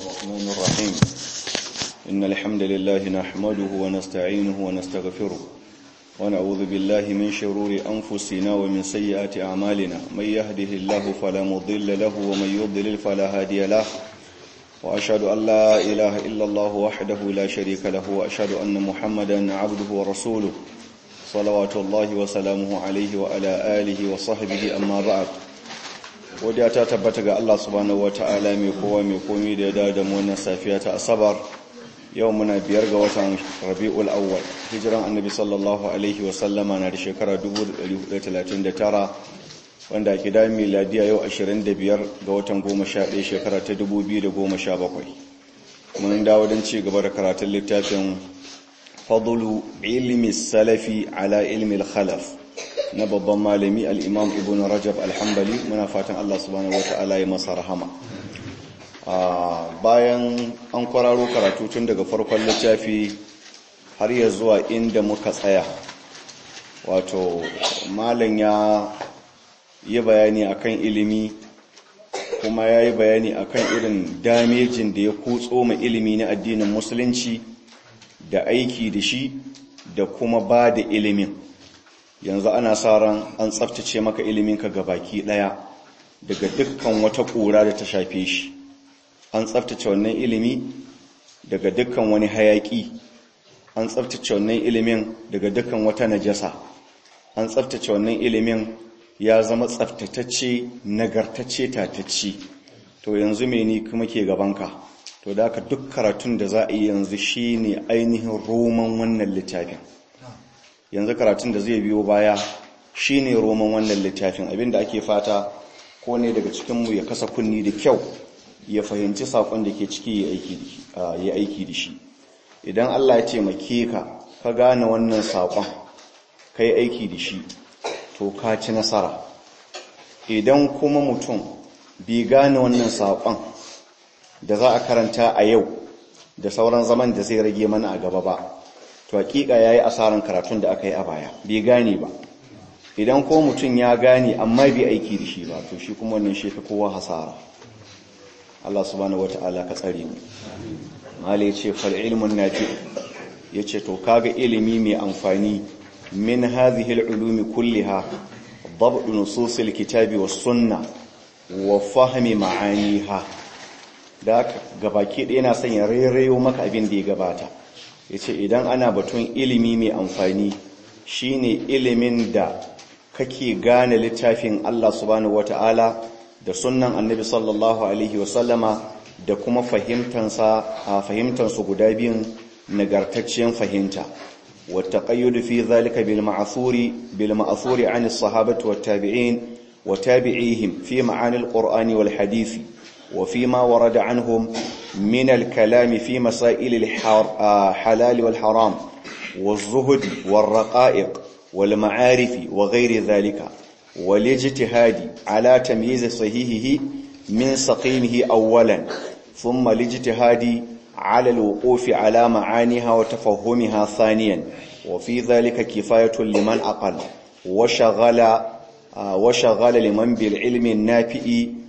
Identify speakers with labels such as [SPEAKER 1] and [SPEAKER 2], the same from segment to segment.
[SPEAKER 1] الرحمن الرحيم إن الحمد لله نحمده ونستعينه ونستغفره ونعوذ بالله من شرور أنفسنا ومن سيئات أعمالنا من يهده الله فلا مضل له ومن يضلل فلا هادي له وأشهد أن لا إله إلا الله وحده لا شريك له وأشهد أن محمدا عبده ورسوله صلوات الله وسلامه عليه وعلى آله وصحبه أما بعد wadda ta tabbata ga Allah subhanahu wata'ala mai kowa mai komi da ya dawo da mu wannan safiya ta asabar yau muna biyar ga watan rabi'ul awwal hijiran annabi sallallahu alaihi wa sallama na da shekara 1439 wanda ke da miladiya yau 25 ga watan 11 shekara ta 2017 mun dawo don ci gaba da karatun littafin fadlu ilmi salafi ala ilmi al-khalaf na babban malami al'imam ibn rajab alhambali muna fatan Allah subhanahu wa ta'ala ya masa rahama bayan an kwararo karatu tun daga farkon littafi har ya zuwa inda muka tsaya wato malam ya yi bayani akan ilimi kuma ya yi bayani akan irin damejin da ya kutso ma ilimi na addinin musulunci da aiki da shi da kuma ba da ilimin yanzu ana sa ran an tsaftace maka iliminka ga baki daya daga dukkan wata ƙura da ta shafe shi an tsaftace wannan ilimi daga dukkan wani hayaki an tsaftace wannan ilimin daga dukkan wata najasa an tsaftace wannan ilimin ya zama tsaftatacce nagartacce tatacce to yanzu me ni kuma ke gabanka to da ka duk karatun da za a yi yanzu shine ainihin roman wannan littafin yanzu karatun da zai biyo baya shine roman wannan littafin abinda ake fata ko ne daga cikinmu ya kasa kunni da kyau ya fahimci sakon da ke ciki ya aiki da shi idan Allah ya taimake ka ka gane wannan sakon ka yi aiki da shi to ka ci nasara idan kuma mutum bai gane wannan sakon da za a karanta a yau da sauran zaman da zai rage mana a gaba ba to hakika yayi asaran karatun da aka yi a baya bai gane ba idan ko mutum ya gane amma bai aiki da shi ba to shi kuma wannan shi fi kowa hasara Allah subhanahu wataala ka tsare mu mala yace fal ilmun nafi yace to kaga ilimi mai amfani min hadhihi al-ulumi kulliha ضبط نصوص الكتاب والسنه وفهم معانيها da gabaki ɗaya na son ya rairayo maka abin da ya gabata ya ce idan ana batun ilimi mai amfani shine ilimin da kake gane littafin Allah subhanahu wata'ala da sunnan annabi sallallahu alaihi wasallama da kuma fahimtansa a fahimtansu guda biyun nagartacciyar fahimta والتقيد في ذلك بالمعثور بالمأثور عن الصحابة والتابعين وتابعيهم في معاني القرآن والحديث وفيما ورد عنهم من الكلام في مسائل الحلال والحرام والزهد والرقائق والمعارف وغير ذلك والاجتهاد على تمييز صحيحه من سقيمه أولا ثم الاجتهاد على الوقوف على معانيها وتفهمها ثانيا وفي ذلك كفاية لمن أقل وشغل وشغل لمن بالعلم النافئ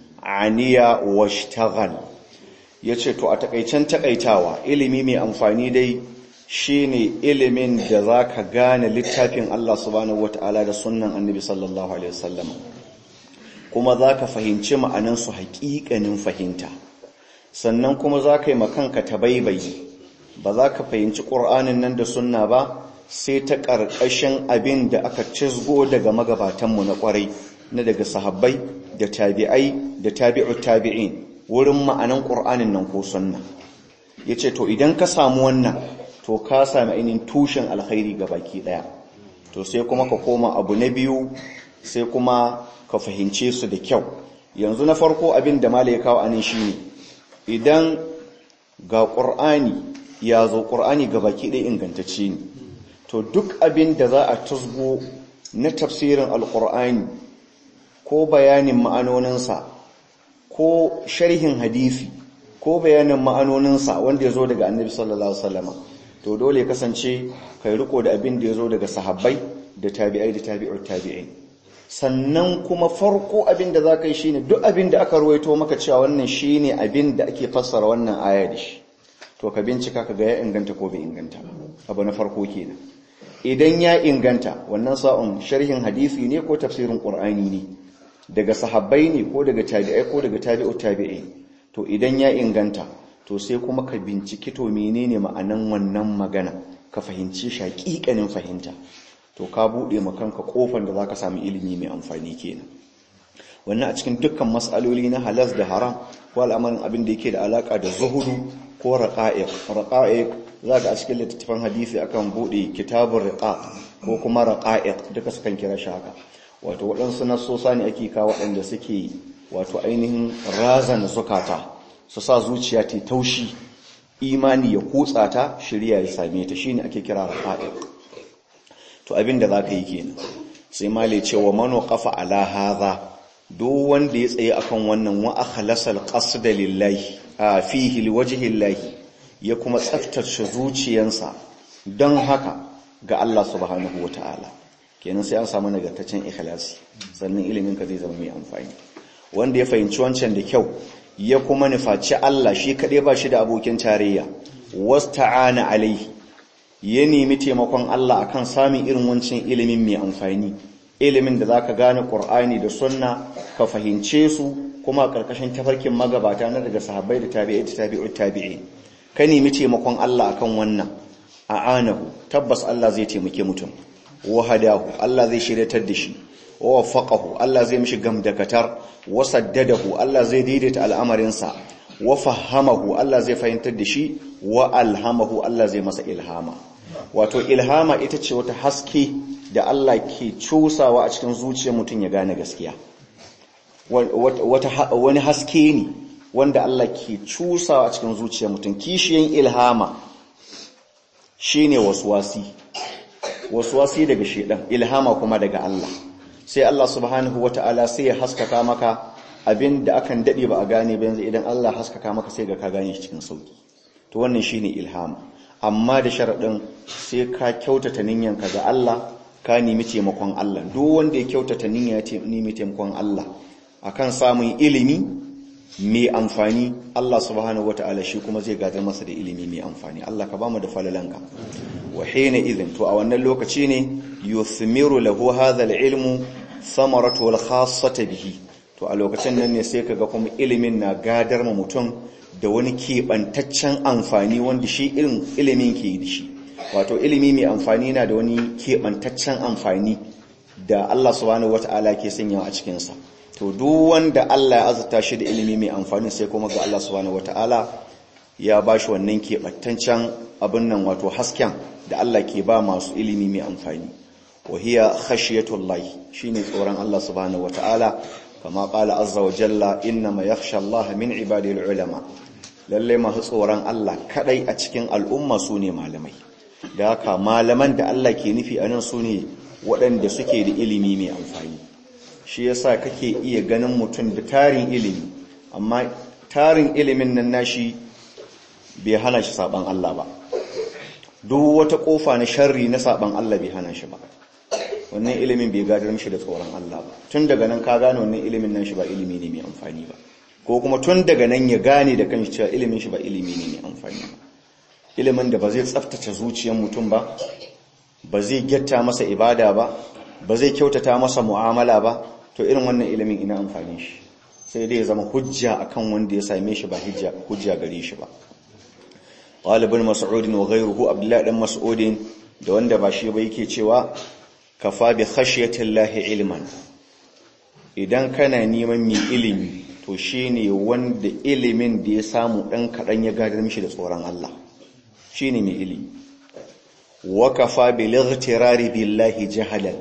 [SPEAKER 1] aniya washtaghal yace to a takaicen takaitawa ilimi mai amfani dai shine ilimin da zaka gane littafin Allah subhanahu wataala da sunnan Annabi sallallahu alaihi wasallam kuma zaka fahimci ma'anan su haƙiƙanin fahimta sannan kuma zaka yi makanka tabaibayi ba zaka fahimci Qur'anin nan da sunna ba sai ta ƙarƙashin abin da aka cizgo daga magabatanmu na ƙwarai na daga sahabbai da tabi'ai da tabi'ut tabi'in wurin ma'anan qur'anin nan ko sunna yace to idan ka samu wannan to ka sami ainihin tushen alkhairi baki daya to sai kuma ka koma abu na biyu sai kuma ka fahimce su da kyau yanzu na farko abin da malai kawo anan shine idan ga qur'ani ya zo qur'ani baki daya ingantacce ne to duk abin da za a tusgo na tafsirin alqur'ani ko bayanin ma'anoninsa ko sharhin hadisi ko bayanin ma'anoninsa wanda ya zo daga annabi sallallahu alaihi wasallam to dole ya kasance kai riko da abin da ya zo daga sahabbai da tabi'ai da tabi'ut tabi'in sannan kuma farko abin da za ka yi shine duk abin da aka ruwaito maka cewa wannan shine abin da ake fassara wannan aya da shi to ka bincika ka ga ya inganta ko bai inganta ba abu na farko kenan idan ya inganta wannan sa'un sharhin hadisi ne ko tafsirin qur'ani ne daga sahabbai ne ko daga tabi'ai ko daga tabi'ut tabi'i to idan ya inganta to sai kuma ka binciki to menene ma'anan wannan magana ka fahimci shi hakikanin fahimta to ka bude makanka kofar da zaka samu ilimi mai amfani kenan wannan a cikin dukkan mas'aloli na halas da haram ko al'amarin abin da yake da alaka da zuhudu ko raqa'iq raqa'iq zaka a cikin littattafan hadisi akan bude kitabur riqa ko kuma raqa'iq duka sukan kira shi haka wato waɗansu nasosa ne ake kawo waɗanda suke wato ainihin razana zukata su sa zuciya ta taushi imani ya kutsa ta shirya ya same ta shine ake kira raqa'iq to abin da zaka yi kenan sai male cewa mano qafa ala hadha duk wanda ya tsaye akan wannan wa akhlasal qasda lillahi a fihi liwajhi llahi ya kuma tsaftace zuciyansa don haka ga Allah subhanahu wataala kenan sai an samu nagartaccen ikhlasi sannan ilimin ka zai zama mai amfani wanda ya fahimci wancan da kyau ya kuma nufaci Allah shi kaɗai ba shi da abokin tarayya wasta'ana alaihi ya nemi taimakon Allah akan samun irin wancan ilimin mai amfani ilimin da zaka gane Qur'ani da Sunna ka fahimce su kuma karkashin tafarkin magabata na daga sahabbai da tabi'ai da tabi'ut tabi'i ka nemi taimakon Allah akan wannan a'anahu tabbas Allah zai taimake mutum wahadahu Allah zai shiryatar da shi wa waffaqahu Allah zai mishi gamdakatar wa saddadahu Allah zai daidaita al'amarinsa wa fahamahu Allah zai fahimtar da shi wa alhamahu Allah zai masa ilhama wato ilhama ita ce wata haske da Allah ke cusawa a cikin zuciyar mutum ya gane gaskiya wani haske ne wanda Allah ke cusawa a cikin zuciyar mutum kishiyan ilhama shine waswasi waswasi daga shedan ilhama kuma daga Allah sai Allah subhanahu wata'ala sai ya haskaka maka abin da akan dade ba a gane ba yanzu idan Allah haskaka maka sai ga ka gane shi cikin sauki to wannan shine ilhama amma da sharadin sai ka kyautata niyyanka ga Allah ka nemi taimakon Allah duk wanda ya kyautata niyya ya nemi taimakon Allah akan samun ilimi mai amfani Allah subhanahu wata'ala shi kuma zai gadar masa da ilimi mai amfani Allah ka bamu da falalanka wa hina idhin to a wannan lokaci ne yuthmiru lahu hadha al-ilmu samaratu al-khassata bihi to a lokacin nan ne sai kaga kuma ilimin na gadar ma mutum da wani keɓantaccen amfani wanda shi irin ilimin ke da shi wato ilimi mai amfani na da wani keɓantaccen amfani da Allah subhanahu wata'ala ke sanyawa a cikinsa to duk wanda Allah ya azurta shi da ilimi mai amfani sai kuma ga Allah subhanahu wata'ala ya ba shi wannan keɓantaccen abin nan wato hasken da Allah ke ba masu ilimi mai amfani wa hiya khashiyatullahi shine tsoron Allah subhanahu wata'ala kama qala azza wa jalla innama yakhsha Allah min ibadil ulama lalle masu tsoron Allah kadai a cikin al'umma su ne malamai da haka malaman da Allah ke nufi a nan su ne waɗanda suke da ilimi mai amfani shi yasa kake iya ganin mutum da tarin ilimi amma tarin ilimin nan nashi bai hana shi saban Allah ba duk wata kofa na sharri na saban Allah bai hana shi ba wannan ilimin bai gadar mishi da tsoron Allah ba tun daga nan ka gane wannan ilimin nan shi ba ilimi ne mai amfani ba ko kuma tun daga nan ya gane da kanshi cewa ilimin shi ba ilimi ne mai amfani ba ilimin da ba zai tsaftace zuciyar mutum ba ba zai gyatta masa ibada ba ba zai kyautata masa mu'amala ba to irin wannan ilimin ina amfani shi sai dai ya zama hujja akan wanda ya same shi ba hujja gare shi ba qalibun mas'ud wa ghayruhu abdullah dan mas'ud da wanda ba shi ba yake cewa kafa bi khashyatillahi ilman idan kana neman mai ilimi to shine wanda ilimin da ya samu dan kadan ya gadar mishi da tsoron Allah shine mai ilimi wa kafa bil ightirari billahi jahalan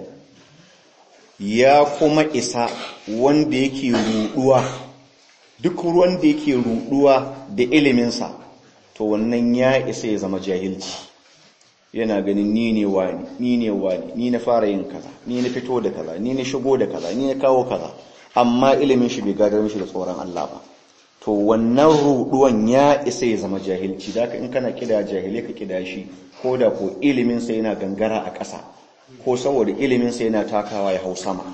[SPEAKER 1] ya kuma isa wanda yake ruduwa duk wanda yake ruduwa da iliminsa to wannan ya isa ya zama jahilci yana ganin ni ne wani ni ne wani ni na fara yin kaza ni na fito da kaza ni na shigo da kaza ni na kawo kaza amma ilimin shi bai gadar mishi da tsoron Allah ba to wannan ruduwan ya isa ya zama jahilci da in kana kida jahile ka kida shi ko da ko ilimin sa yana gangara a ƙasa ko saboda ilimin sa yana takawa ya hau sama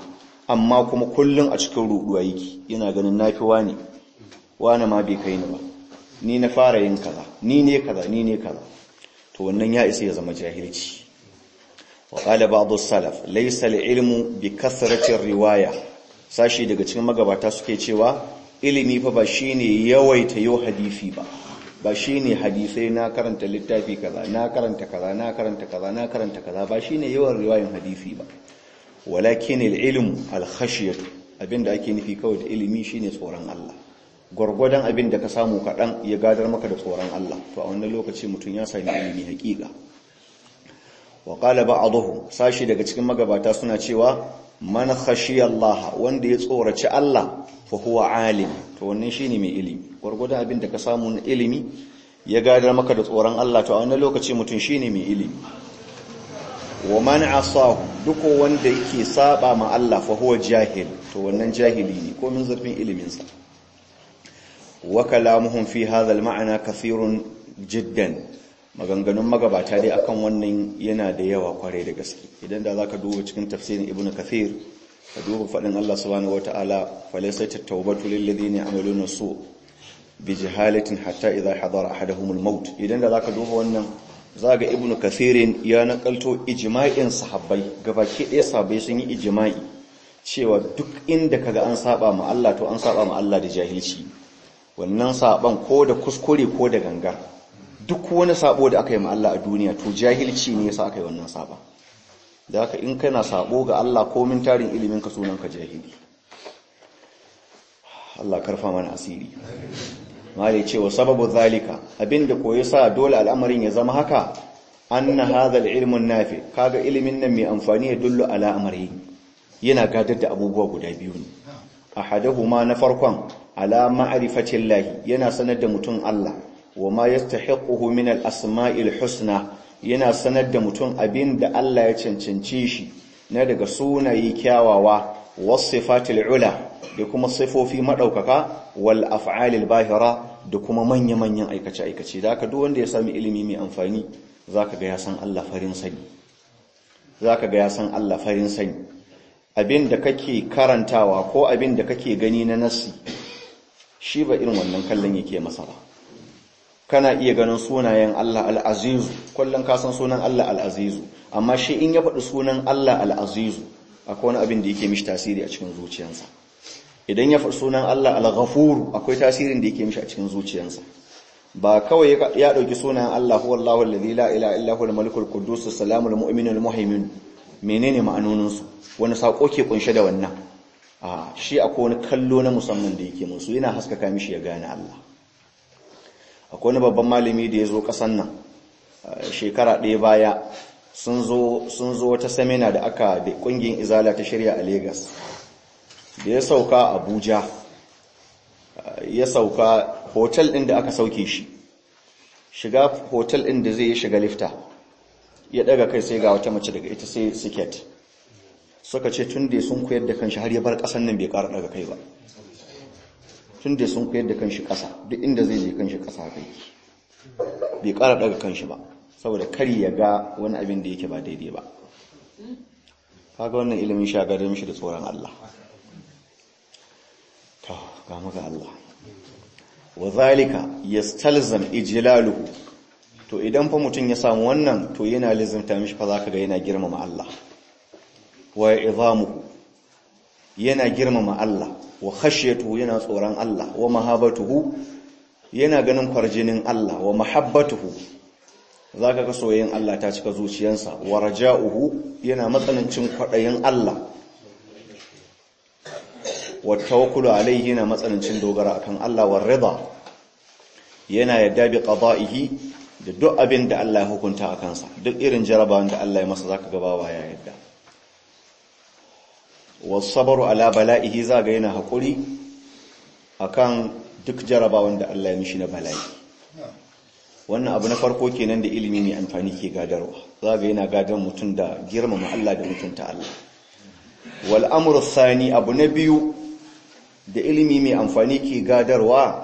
[SPEAKER 1] amma kuma kullum a cikin ruɗuwa yake yana ganin nafi wani wani ma bai kai ni ba ni na fara yin kaza ni ne kaza ni ne kaza to wannan ya isa ya zama jahilci wa qala ba'd as-salaf laysa al-ilmu bi kathrati riwaya sashi daga cikin magabata suke cewa ilimi fa ba shine yawaita yau hadisi ba ba shine hadisai na karanta littafi kaza na karanta kaza na karanta kaza na karanta kaza ba shine yawan riwayan hadisi ba walakin al-ilmu al-khashyatu abinda ake nufi kawai da ilimi shine tsoron Allah gwargwadon abin da ka samu kaɗan ya gadar maka da tsoron Allah to a wannan lokaci mutum ya sami ilimi haƙiƙa wa qala ba'dhum sashi daga cikin magabata suna cewa man khashiya Allah wanda ya tsoraci Allah fa huwa alim to wannan shine mai ilimi gwargwadon abin da ka samu na ilimi ya gadar maka da tsoron Allah to a wannan lokaci mutum shine mai ilimi wa man asahu duk wanda yake saba ma Allah fa huwa jahil to wannan jahili ne ko min zurfin ilimin sa wa kalamuhum fi hadha al-ma'na kathirun jiddan maganganun magabata dai akan wannan yana da yawa kware da gaske idan da zaka duba cikin tafsirin ibnu kathir ka duba fadin Allah subhanahu wataala falaysat at-tawbatu lil ladina ya'maluna su bi jahalatin hatta idha hadara ahaduhum al-maut idan da zaka duba wannan zaga ibnu kathirin ya nakalto ijma'in sahabbai gabaki ɗaya sahabbai sun yi ijma'i cewa duk inda kaga an saba ma Allah to an saba ma Allah da jahilci wannan saban ko da kuskure ko da gangar duk wani sabo da aka yi ma Allah a duniya to jahilci ne yasa aka yi wannan saba da haka in kana sabo ga Allah ko min tarin ilimin ka sunan ka jahili Allah karfa mana asiri mali cewa sababu zalika abinda ko yasa dole al'amarin ya zama haka anna hadha al-ilm an-nafi kaga ilimin nan mai amfani ya dullu ala amri yana gadar da abubuwa guda biyu ne ahaduhuma na farkon ala ma'rifatin lahi yana sanar da mutum Allah wa ma yastahiquhu min al-asma'il husna yana sanar da mutum abinda Allah ya cancance shi na daga sunaye kyawawa wasifatil ula da kuma sifofi madaukaka wal af'alil bahira da kuma manya-manyan aikace aikace da haka duk wanda ya sami ilimi mai amfani zaka ga ya san Allah farin sani zaka ga ya san Allah farin sani abinda kake karantawa ko abinda kake gani na nasi shi ba irin wannan kallon yake masa ba kana iya ganin sunayen Allah al'azizu kullum ka san sunan Allah al'azizu amma shi in ya faɗi sunan Allah al'azizu akwai wani abin da yake mishi tasiri a cikin zuciyarsa idan ya faɗi sunan Allah al-ghafuru akwai tasirin da yake mishi a cikin zuciyarsa ba kawai ya ɗauki sunan Allah huwa Allahu alladhi la ilaha illa huwa al-malikul quddus as-salamul mu'minul muhaimin menene ma'anonin su wani sako ke kunshe da wannan a shi akwai wani kallo na musamman da yake musu yana haskaka mishi ya gane Allah akwai wani babban malami da ya zo ƙasan nan shekara ɗaya baya sun zo wata samina da aka da ƙungiyar izala ta shirya a Legas. da ya sauka abuja ya sauka hotel ɗin da aka sauke shi shiga hotel ɗin da zai yi shiga lifta ya ɗaga kai sai ga wata mace daga ita sai siket suka ce tun da sun koyar da kanshi har ya bar ƙasan nan bai ƙara ɗaga kai ba tun da sun koyar da kanshi ƙasa duk inda zai je kanshi ƙasa kai bai ƙara ɗaga kanshi ba saboda kar ya ga wani abin da yake ba daidai ba kaga wannan ilimin shagar mishi da tsoron Allah to ga maka Allah wa zalika yastalzam ijlaluhu to idan fa mutun ya samu wannan to yana lizimta mishi fa zaka ga yana girmama Allah wa izamuhu yana girmama Allah wa khashyatuhu yana tsoron Allah wa mahabatuhu yana ganin kwarjinin Allah wa mahabbatuhu zaka ga soyayyen Allah ta cika zuciyarsa wa raja'uhu yana matsanancin kwadayin Allah wa tawakkulu alaihi yana matsanancin dogara akan Allah wa rida yana yadda bi qada'ihi da duk abin da Allah ya hukunta a kansa duk irin jarabawan da Allah ya masa zaka ga bawa ya yadda wasabaru ala bala'ihi zaga yana haƙuri akan duk jarabawan da Allah ya mishi na bala'i wannan abu na farko kenan da ilimi mai amfani ke gadarwa zaga yana gadar mutum da girmama Allah da mutunta Allah wal amru thani abu na biyu da ilimi mai amfani ke gadarwa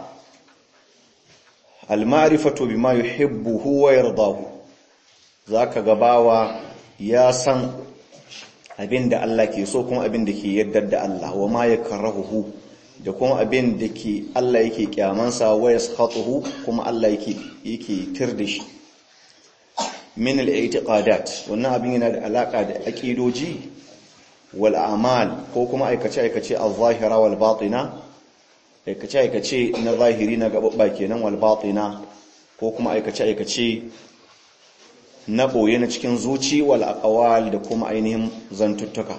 [SPEAKER 1] al ma'rifatu bima yuhibbu wa yardahu zaka gabawa ya san abin da Allah ke so kuma abin da ke yaddar da Allah wa ma yakrahuhu da kuma abin da ke Allah yake kyamansa wa yaskhatuhu kuma Allah yake yake tirda shi min al-i'tiqadat wannan abin yana da alaka da aqidoji wal a'mal ko kuma aikace aikace al-zahira wal batina aikace aikace na zahiri na gababba kenan wal batina ko kuma aikace aikace na boye na cikin zuci wal aqwal da kuma ainihin zantuttuka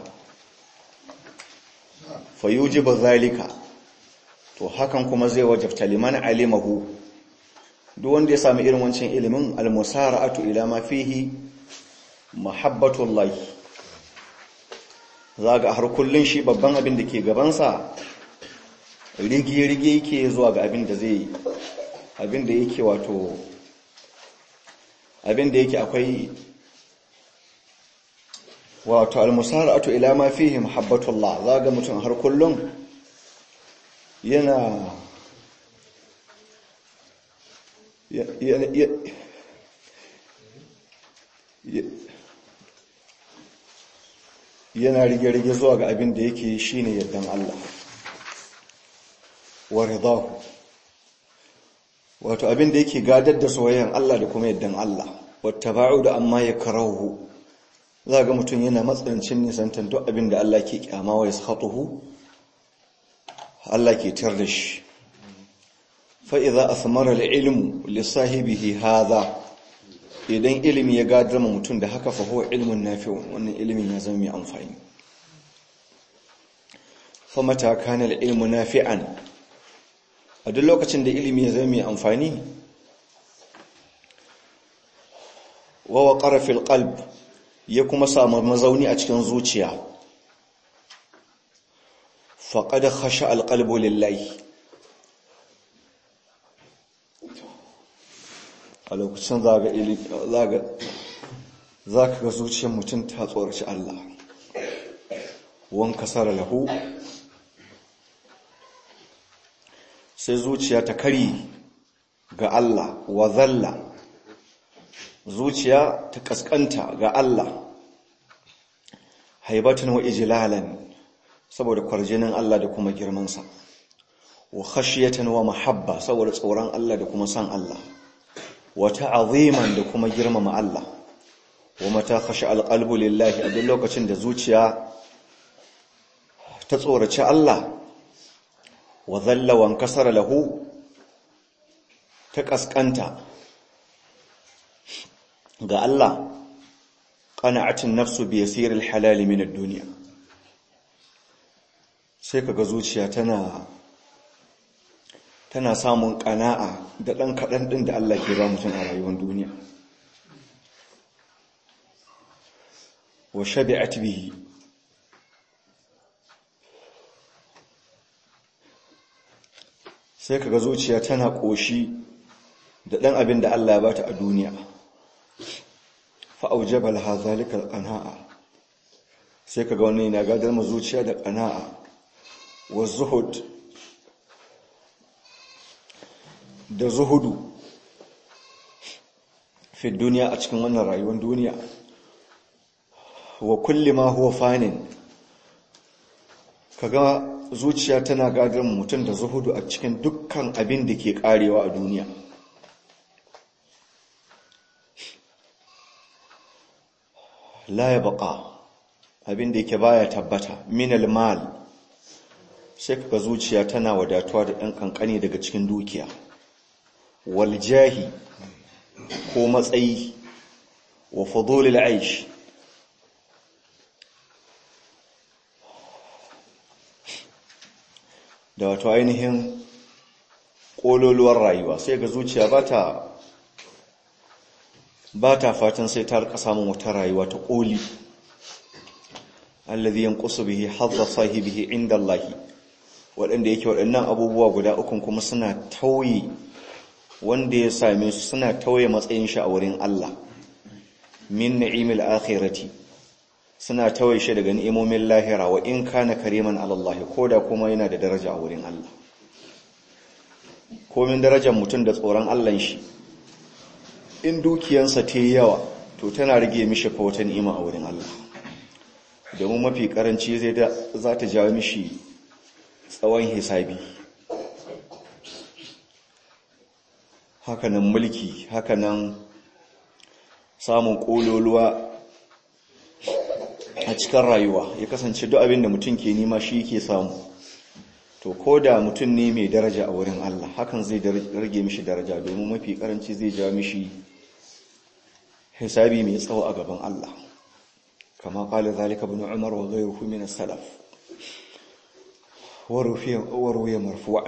[SPEAKER 1] fayujibu zalika to hakan kuma zai wajabta liman alimahu duk wanda ya sami irin wancan ilimin almusara'atu ila ma fihi mahabbatullah zaga har kullun shi babban abin da ke gabansa rigi-rigi yake zuwa ga abin da zai abin da yake wato abin da yake akwai wato almusara'atu ila ma fihi mahabbatullah zaga mutum har kullun yana yana rige-rige zuwa ga abin da yake shine yardan Allah wa ridahu wato abin da yake gadar da soyayyan Allah da kuma yardan Allah wattaba'u da amma ya karahu za ga mutum yana matsanancin nisantar duk abin da Allah ke kyama wa yaskhatuhu Allah ke tar da shi fa'iza a samara da ilimu lissahibihi haza idan ilimi ya gadar ma mutum da haka faho ilimin nafi wannan ilimin ya zama mai amfani famata kanar ilimin nafi'an a duk lokacin da ilimi ya zama mai amfani wawa ƙarafin ƙalb ya kuma samu mazauni a cikin zuciya faƙada hashe alƙalbo lillahi a lokacin za ka ga zuciyar mutum ta tsoraci Allah wan kasara lahu sai zuciya ta kari ga Allah wa zalla zuciya ta kaskanta ga Allah haibatan wa ijlalan saboda kwarjinin Allah da kuma girmansa wa khashiyatan wa mahabba saboda tsoron Allah da kuma san Allah wata aziman da kuma girmama Allah wa mata khashi alqalbu lillahi a duk lokacin da zuciya ta tsoraci Allah wa dhalla wa kasara lahu ta kaskanta ga Allah qana'atin nafsu bi yasiril halal min ad-dunya sai kaga zuciya tana tana samun kana'a da ɗan kaɗan ɗin da Allah ke ba mutum a rayuwar duniya wa shabi'at bihi sai kaga zuciya tana ƙoshi da ɗan abin da Allah ya bata a duniya fa aujaba laha zalika alqana'a sai kaga wannan yana gadar ma zuciya da qana'a wa zuhud da zuhudu fi duniya a cikin wannan rayuwar duniya wa kulli ma huwa fanin kaga zuciya tana gadar mutum da zuhudu a cikin dukkan abin da ke karewa a duniya la ya baka abin da yake baya tabbata minal mal sai kaga zuciya tana wadatuwa da ɗan kankani daga cikin dukiya waljahi ko matsayi wa fudulil aish da wato ainihin ƙololuwar rayuwa sai ga zuciya ba ta ba ta fatan sai ta rika samun wata rayuwa ta ƙoli allazi yanqusu bihi hadda sahibihi inda Allah waɗanda yake waɗannan abubuwa guda ukun kuma suna tauye wanda ya same su suna tauye matsayin shi a wurin Allah min ni'imil akhirati suna tauye shi daga ni'imomin lahira wa in kana kariman ala Allah koda kuma yana da daraja a wurin Allah komin darajar mutum da tsoron Allah shi in dukiyansa ta yi yawa to tana rage mishi fa wata ni'ima a wurin Allah domin mafi karanci zai da za ta jawo mishi tsawon hisabi hakanan mulki hakanan samun kololuwa a cikin rayuwa ya kasance duk abin da mutum ke nima shi ke samu to ko da mutum ne mai daraja a wurin Allah hakan zai rage mishi daraja domin mafi karanci zai ja mishi hisabi mai tsawo a gaban Allah kama qala zalika ibn umar wa ghayruhu min as-salaf wa rufiya marfu'an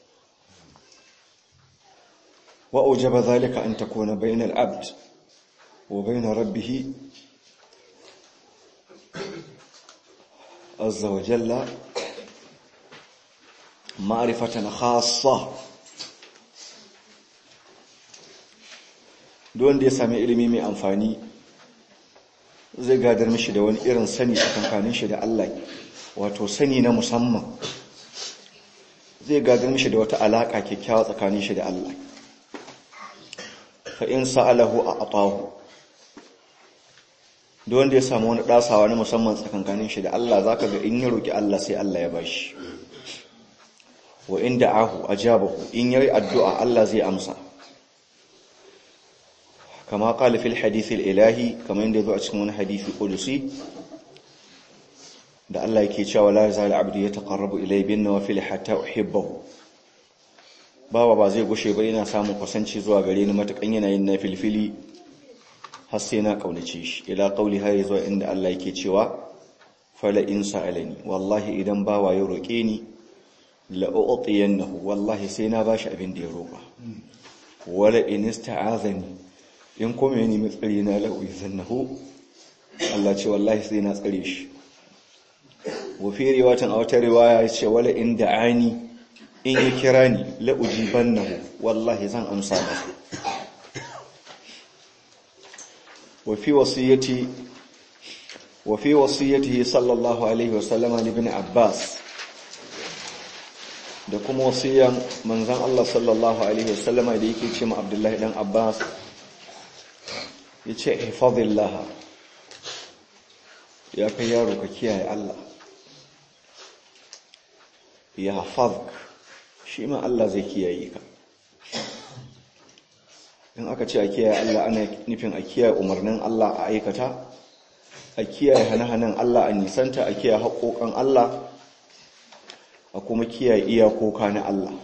[SPEAKER 1] wa awjaba zalika an takuna bayna al-abd wa bayna rabbih azza wa jalla ma'rifatan khassa duk wanda ya sami ilimi mai amfani zai gadar mishi da wani irin sani a kankanin shi da Allah wato sani na musamman zai gadar mishi da wata alaka kyakkyawa tsakanin shi da Allah fa in sa'alahu a atahu duk wanda ya samu wani dasawa na musamman tsakankanin shi da Allah zaka ga in ya roki Allah sai Allah ya bashi wa in da'ahu ajabahu in yayi addu'a Allah zai amsa kama qala fil hadith al ilahi kama inda yazo a cikin wani hadisi qudusi da Allah yake cewa la yazal abdu yataqarrabu ilayya bin nawafil hatta uhibbahu bawa ba zai gushe ba yana samun kusanci zuwa gare ni matakan yana yin nafilfili har sai na kaunace shi ila qauli hay zuwa inda Allah yake cewa fala in sa'alani wallahi idan bawa ya roke ni la'u'tiyannahu wallahi sai na bashi abin da ya roƙa wala in ista'azani in kuma yani mai tsare na la'u'izannahu Allah ce wallahi sai na tsare shi wa fi riwatan a wata riwaya ya ce wala in da'ani in ya kira ni la'ujibannahu wallahi zan amsa masa wa fi wasiyati wa fi wasiyatihi sallallahu alaihi wasallama ibn Abbas da kuma wasiyan manzan Allah sallallahu Alaihi wasallama da yake ce ma Abdullahi ɗan Abbas ya ce hifadillah ya kai yaro ka kiyaye Allah ya hafazk shi ma Allah zai kiyaye ka in aka ce a kiyaye Allah ana nufin a kiyaye umarnin Allah a aikata a kiyaye hane-hanen Allah a nisanta a kiyaye haƙoƙan Allah a kuma kiyaye iyakoka na Allah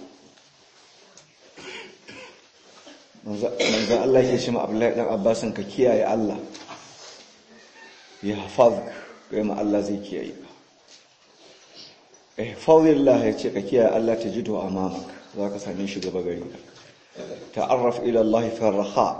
[SPEAKER 1] manzan Allah ke shi ma'abulai ɗan abbasin ka kiyaye Allah ya hafaz ga ma Allah zai kiyaye ka ihfazillah ya ce ka kiyaye Allah ta jido a mamak za ka same shi gaba gari ka ta'arraf ila Allah fi raha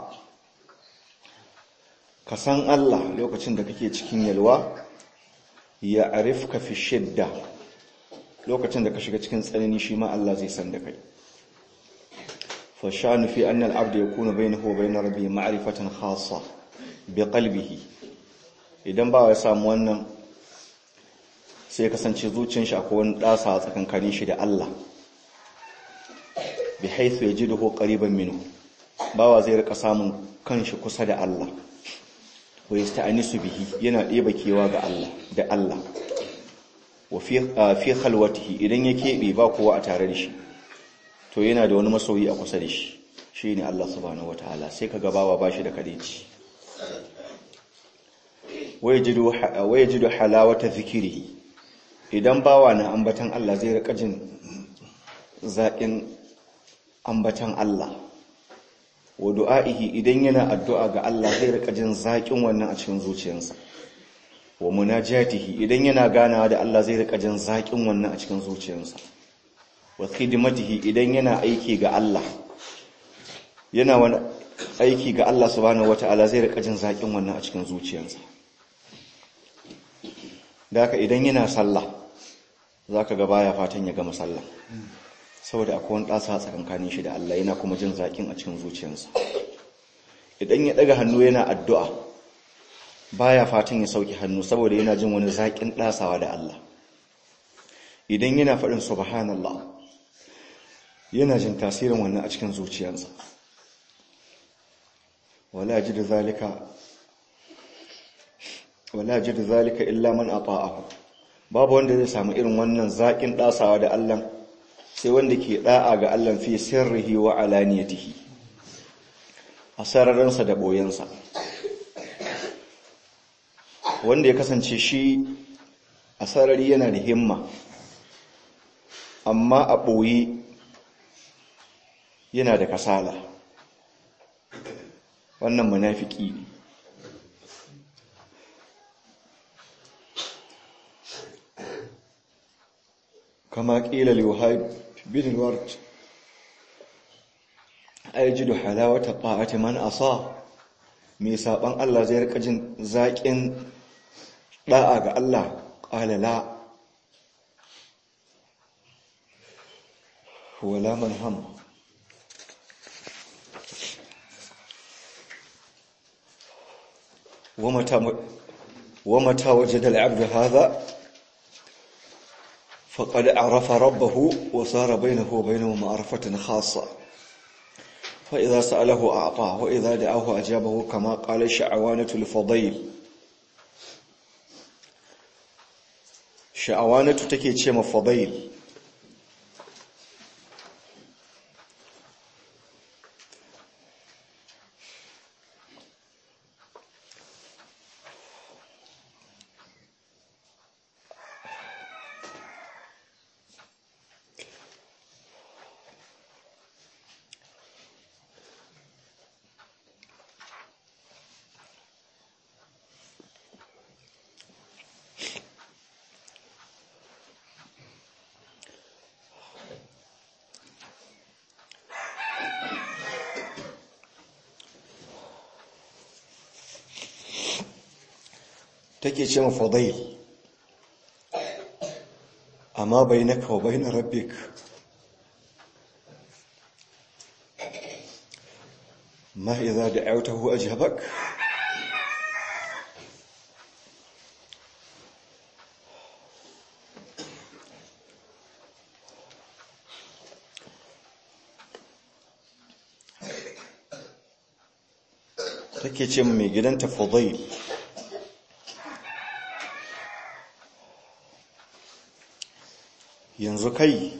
[SPEAKER 1] ka san Allah lokacin da kake cikin yalwa ya arifka fi shidda lokacin da ka shiga cikin tsanani shi ma Allah zai san da kai fa shanu fi anna al-abd yakunu bainahu wa bain rabbihi ma'rifatan khassa bi qalbihi idan ba ya samu wannan sai kasance zuciyar shi akwai wani dasa tsakankanin shi da Allah bi haythu yajiduhu qariban minhu bawa zai rika samun kanshi kusa da Allah wa yasta'anisu bihi yana ɗeba kewa ga Allah da Allah wa fi khalwatihi idan ya keɓe ba kowa a tare da shi to yana da wani masoyi a kusa da shi shine Allah subhanahu wataala sai ka gabawa bashi da kadeci waya jidu halawata zikirihi idan bawa na ambatan Allah zai rika jin zaƙin ambatan Allah wa du'a'ihi idan yana addu'a ga Allah zai rika jin zaƙin wannan a cikin zuciyarsa wa munajatihi idan yana ganawa da Allah zai rika jin zaƙin wannan a cikin zuciyarsa wa khidmatihi idan yana aiki ga Allah yana wani aiki ga Allah subhanahu wataala zai rika jin zaƙin wannan a cikin zuciyarsa da haka idan yana sallah zaka ga baya fatan ya gama sallah saboda akwai wani ɗasa tsakankanin shi da Allah yana kuma jin zaƙin a cikin zuciyarsa idan ya ɗaga hannu yana addu'a baya fatan ya sauki hannu saboda yana jin wani zaƙin ɗasawa da Allah idan yana faɗin subhanallah yana jin tasirin wannan a cikin zuciyarsa wala ji da zalika wala jidu zalika illa man ata'ahu babu wanda zai samu irin wannan zaƙin ɗasawa da Allah sai wanda ke ɗa'a ga Allah fi sirrihi wa alaniyatihi a sararinsa da ɓoyensa wanda ya kasance shi a sarari yana da himma amma a ɓoye yana da kasala wannan munafiki ne كما قيل لوهيب بن الورد أيجد حلاوة طاعة من أصاه mai saban Allah zai rika jin zaƙin ɗa'a ga Allah ƙala la wala man ham ومتى وجد العبد هذا فقد عرف ربه وصار بينه وبينه معرفة خاصة فإذا سأله أعطاه وإذا دعاه أجابه كما قال شعوانة الفضيل شعوانة تكي تشيم فضيل take ce ma fadail amma bainaka wa bain rabbik ma idza da'awtahu ajabak take ce mai gidanta fadail yanzu kai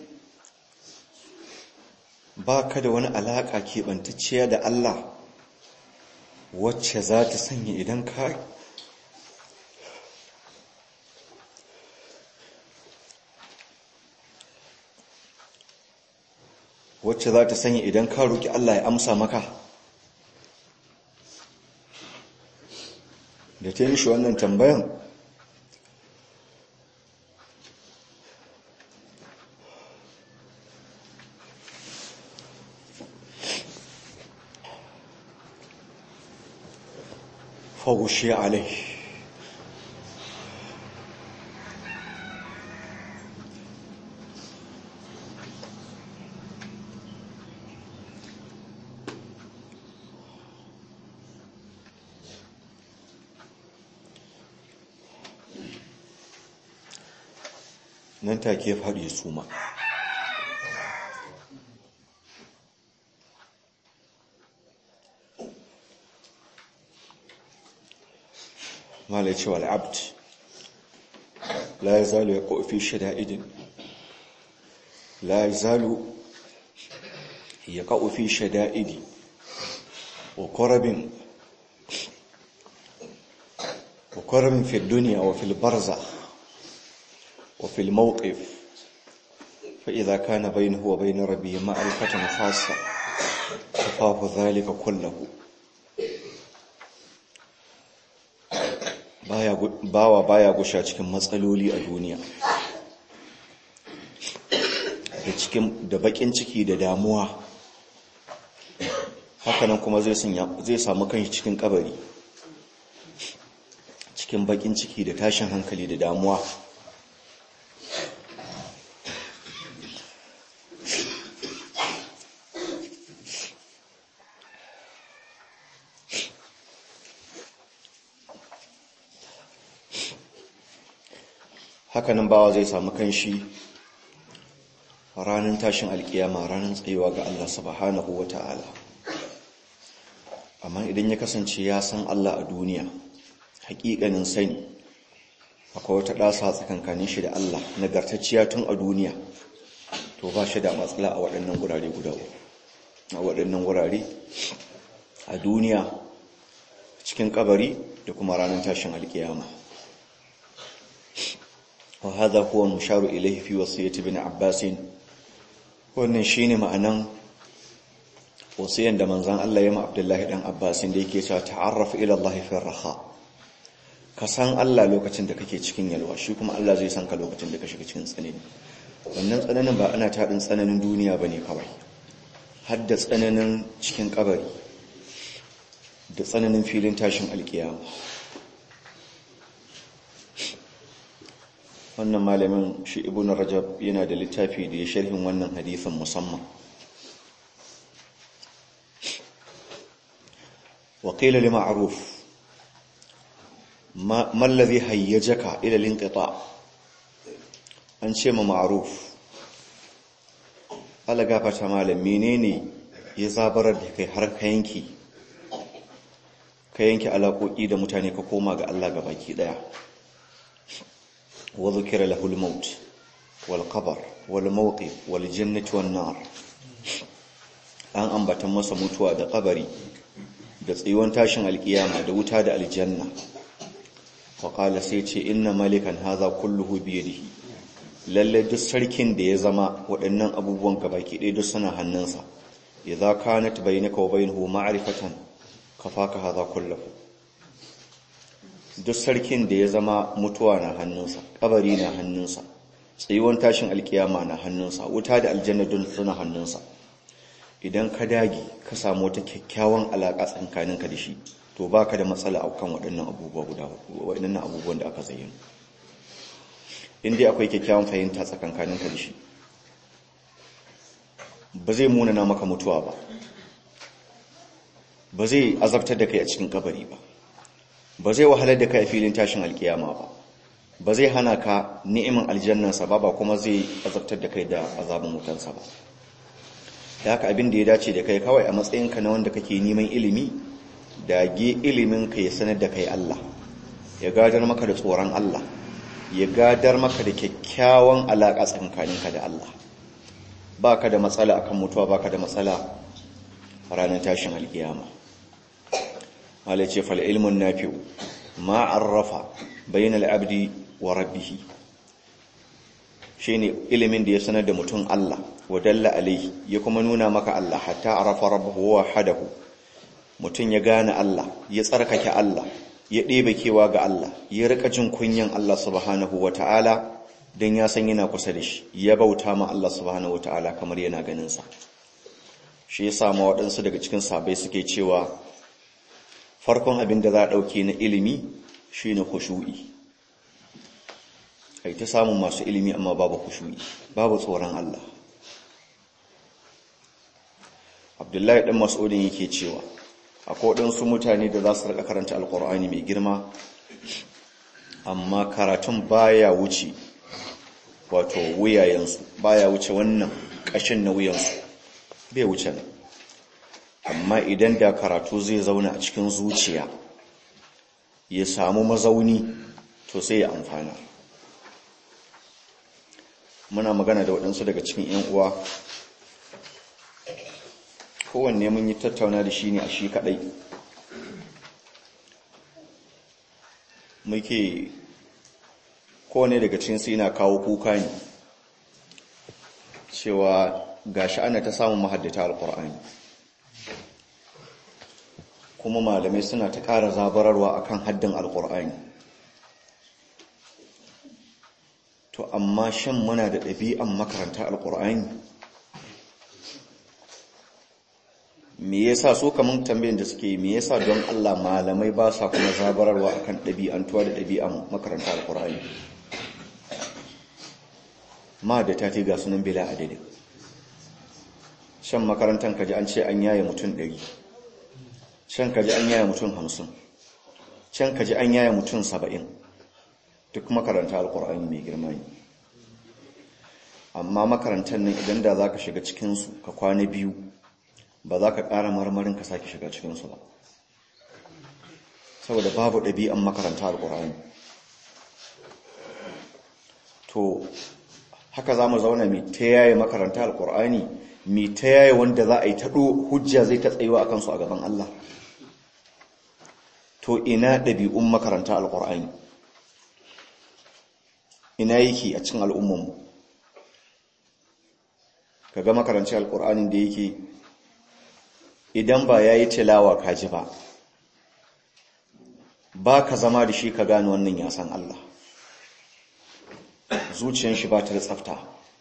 [SPEAKER 1] ba ka da wani alaƙa keɓantacciya da Allah wacce za ta sanya idan ka wacce za ta sanya idan ka roƙi Allah ya amsa maka da ta yi mishi wannan tambayan فغشي عليه nan take faɗi suma malai cewa al'abd la ya zalu ya ƙofi shada'idin la ya zalu ya ƙofi shada'idi wa ƙorabin وكرم في الدنيا وفي البرزة وفي الموقف فإذا كان بينه وبين ربه معرفة خاصة كفاه ذلك كله bawa baya gusha cikin matsaloli a duniya da cikin da bakin ciki da damuwa hakanan kuma zai samu kanshi cikin kabari cikin bakin ciki da tashin hankali da damuwa hakanan bawa zai samu kanshi ranar tashin alkiyama ranar tsayuwa ga Allah subhanahu wa ta'ala amma idan ya kasance ya san Allah a duniya hakikanin sani akwai wata ɗasa tsakankanin shi da Allah nagartacciya tun a duniya to ba shi da matsala a waɗannan gurare guda a waɗannan gurare a duniya cikin kabari da kuma ranar tashin alkiyama wa hadha huwa musharu ilayhi fi wasiyyati ibn abbas wannan shine ma'anan wasiyan da manzon Allah ya ma Abdullahi dan Abbas da yake cewa ta'arraf ila Allah fi raha ka san Allah lokacin da kake cikin yalwa shi kuma Allah zai san ka lokacin da ka shiga cikin tsanani wannan tsananin ba ana taɗin tsananin duniya bane kawai har da tsananin cikin kabari da tsananin filin tashin alkiyama wannan malamin shi ibn rajab yana da littafi da ya sharhin wannan hadisin musamman وقيل لمعروف ما, ما الذي هيجك إلى الانقطاع an ce ma ma'aruf ala gafata malam menene ya zabarar da kai har ka yanki ka yanki alaƙoƙi da mutane ka koma ga Allah ga baki ɗaya wa zukira lahul maut wal qabr wal mawqif wal jannati wan nar an ambatan masa mutuwa da kabari da tsayuwan tashin alkiyama da wuta da aljanna faƙala sai ce inna malikan haza kulluhu biyadihi lalle duk sarkin da ya zama waɗannan abubuwan gabaki ɗaya duk suna hannunsa idza kanat bainaka wa bainahu ma'rifatan kafaka haza kulluhu duk sarkin da ya zama mutuwa na hannunsa kabari na hannunsa tsayuwan tashin alkiyama na hannunsa wuta da aljanna duk suna hannunsa idan ka dage ka samu wata kyakkyawan alaƙa tsakaninka da shi to baka da matsala akan waɗannan abubuwa guda waɗannan abubuwan da aka zayyana in dai akwai kyakkyawan fahimta tsakankaninka da shi ba zai munana maka mutuwa ba ba zai azabtar da kai a cikin kabari ba ba zai wahalar da kai a filin tashin alkiyama ba ba zai hana ka ni'imin aljannansa ba ba kuma zai azabtar da kai da azabin wutansa ba da haka abin da ya dace da kai kawai a matsayinka na wanda kake neman ilimi dage ilimin ka ya sanar da kai Allah ya gadar maka da tsoron Allah ya gadar maka da kyakkyawan alaƙa tsakaninka da Allah baka da matsala akan mutuwa baka da matsala ranar tashin alkiyama Allah ce fal ilmun nafi'u ma arrafa bainal abdi wa rabbih shine ilimin da ya sanar da mutum Allah wa dalla alaihi ya kuma nuna maka Allah hatta arafa rabbahu wa hadahu mutum ya gane Allah ya tsarkake Allah ya ɗebe kewa ga Allah ya rika jin kunyan Allah subhanahu ta'ala don ya san yana kusa da shi ya bauta ma Allah subhanahu ta'ala kamar yana ganinsa shi ya sama waɗansu daga cikin sabai suke cewa farkon abin da za a ɗauke na ilimi shi ne kushu'i kai ta samun masu ilimi amma babu kushu'i babu tsoron Allah abdullahi ɗan mas'udin yake cewa akwai waɗansu mutane da za su rika karanta alkur'ani mai girma amma karatun baya wuce wato wuyayensu baya wuce wannan ƙashin na wuyansu bai wuce nan amma idan da karatu zai zauna a cikin zuciya ya samu mazauni to sai ya amfana muna magana da waɗansu daga cikin 'yan uwa kowanne mun yi tattauna da shi ne a shi kaɗai muke kowane daga cikin su yana kawo kuka ne cewa gashi ana ta samun mahaddata alkur'ani kuma malamai suna ta ƙara zabararwa akan haddin alkur'ani to amma shan muna da ɗabi'an makaranta alkur'ani me yasa so kaman tambayin da suke me yasa don Allah malamai ba sa kuma zabararwa akan ɗabi'antuwa da ɗabi'an makaranta alkur'ani ma da ta ga sunan bila adadin shan makarantar kaji an ce an yaye mutum ɗari can kaji an yaye mutum hamsin can kaji an yaye mutum saba'in duk makaranta alkur'ani mai girma ne amma makarantar nan idan da za ka shiga cikinsu ka kwana biyu ba za ka ƙara marmarin ka sake shiga cikinsu ba saboda babu ɗabi'an makaranta alƙur'ani to haka za mu zauna mai ta yaye makaranta alƙur'ani mai ta yaye wanda za a yi taɗo hujja zai ta tsayuwa a kansu a gaban Allah to ina ɗabi'un makaranta alƙur'ani ina yake a cikin al'ummanmu ka ga makaranci alƙur'anin da yake idan ba ya yi tilawa kaji ba ba ka zama da shi ka gane wannan ya san Allah zuciyan shi ba ta da tsafta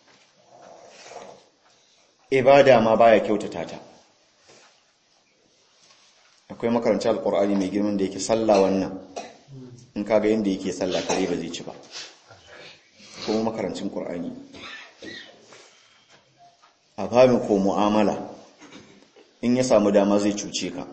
[SPEAKER 1] ibada ma baya kyautata ta akwai makaranci alƙur'ani mai girman da yake sallah wannan in kaga yadda yake sallah kare ba zai ci ba kuma makarancin ƙur'ani a babin ko mu'amala in ya samu dama zai cuce ka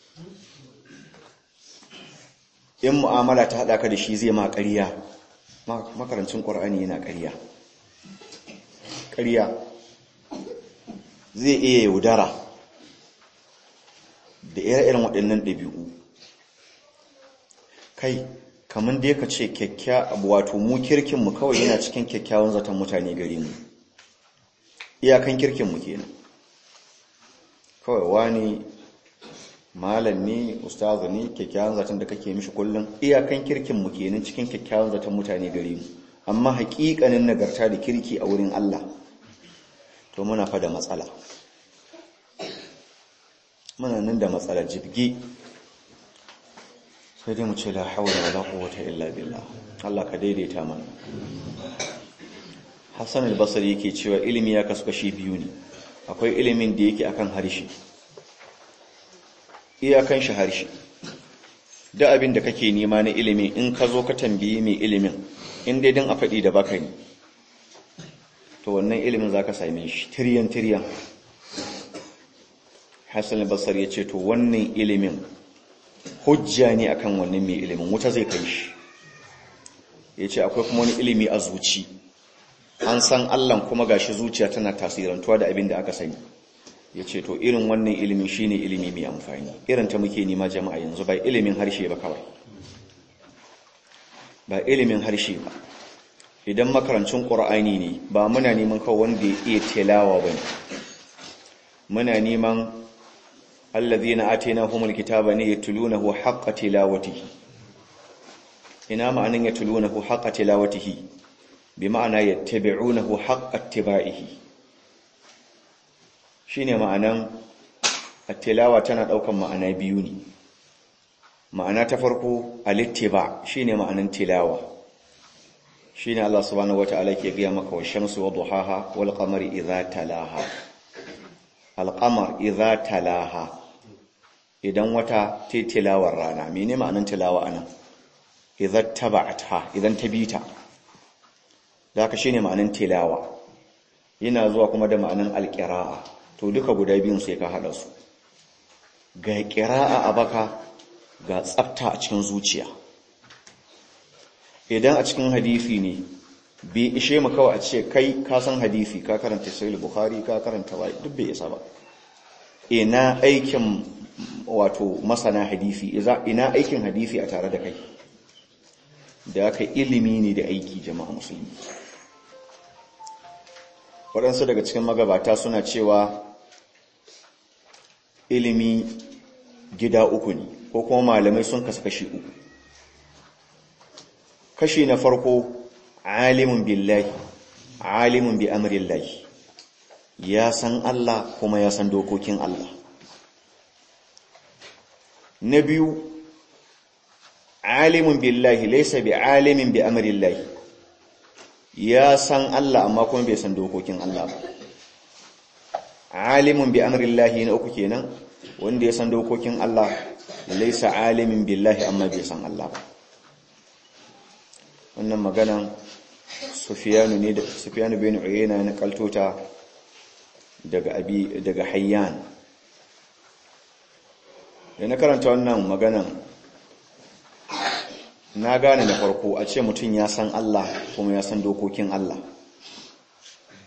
[SPEAKER 1] in mu'amala ta haɗa ka da shi zai ma ƙarya makarancin ƙwar'ani yana ƙarya ƙarya zai iya yaudara da ire-iren waɗannan ɗabi'u kai kamar da ka ce kyakkya abu wato mu kirkinmu kawai yana cikin kyakkyawan zaton mutane gare mu iyakan kirkinmu kenan kawai wani malam ne ustazu ne kyakkyawan zaton da kake mishi kullum iyakan kirkin mu kenan cikin kyakkyawan zaton mutane gare mu amma haƙiƙanin nagarta da kirki a wurin Allah to muna fa da matsala muna nan da matsala jibgi sai dai mu ce la hawla wala quwwata illa billah Allah ka daidaita mana Hassan al-Basri yake cewa ilimi ya kasu kashi biyu ne akwai ilimin da yake akan harshe iyakan shi harshe da abin da kake nema na ilimi in ka zo ka tambayi mai ilimin in dai don a faɗi da baka ne to wannan ilimin za ka same shi tiryan tiryan hassan basar ya ce to wannan ilimin hujja ne akan wannan mai ilimin wuta zai kai shi ya ce akwai kuma wani ilimi a zuci an san allan kuma gashi zuciya tana tasirantuwa da abin da aka sani ya ce to irin wannan ilimi shine ilimi mai amfani irin ta muke nema jama'a yanzu ba ilimin harshe ba kawai ba ilimin harshe ba idan makarancin ƙur'ani ne ba muna neman kawai wanda ya iya tilawa ba ne muna neman allazina atainahumul kitaba ne yatlunahu haqqa tilawatihi ina ma'anin yatlunahu haqqa tilawatihi bi ma'ana yattabi'unahu haqqa ittiba'ihi shine ma'anan at-tilawa tana daukan ma'ana biyu ne ma'ana ta farko al-ittiba shine ma'anan tilawa shine Allah subhanahu wataala ke ga maka wa shamsu wa duhaha wal qamari idha talaha al-qamar idha talaha idan wata ta tilawar rana mene ma'anan tilawa anan idza taba'atha idan ta bita da haka shine ma'anan tilawa yana zuwa kuma da ma'anan al-qira'a to duka guda biyun sai ka hada su ga qira'a a baka ga tsafta a cikin zuciya idan a cikin hadisi ne bai ishe mu kawai a ce kai ka san hadisi ka karanta sahih bukhari ka karanta wai duk bai isa ba ina aikin wato masana hadisi ina aikin hadisi a tare da kai da aka ilimi ne da aiki jama'a musulmi waɗansu daga cikin magabata suna cewa ilimi gida uku ne ko kuma malamai sun kasu kashi uku kashi na farko alimun billahi alimun bi amrillahi ya san Allah kuma ya san dokokin Allah na biyu alimun billahi laysa bi alimin bi amrillahi ya san Allah amma kuma bai san dokokin Allah ba alimun bi amrillahi na uku kenan wanda ya san dokokin Allah laysa alimin billahi amma bai san Allah ba wannan maganan Sufyanu ne da Sufyanu bin Uyayna na kaltota daga abi daga Hayyan da na karanta wannan maganan na gane da farko a ce mutum ya san Allah kuma ya san dokokin Allah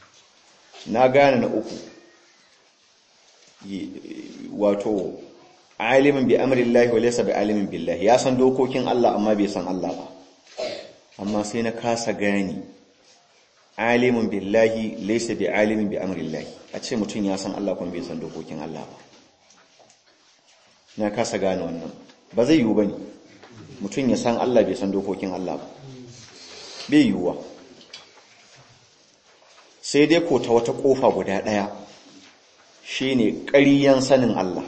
[SPEAKER 1] na gane na uku wato alimin bi amrillahi wa laysa bi alimin billahi ya san dokokin Allah amma bai san Allah ba amma sai na kasa gani alimin billahi laysa bi alimin bi amrillahi a ce mutum ya san Allah kuma bai san dokokin Allah ba na kasa gane wannan ba zai yiwu bane mutum ya san Allah bai san dokokin Allah ba bai yiwuwa sai dai ko ta wata kofa guda daya shine ƙariyan sanin Allah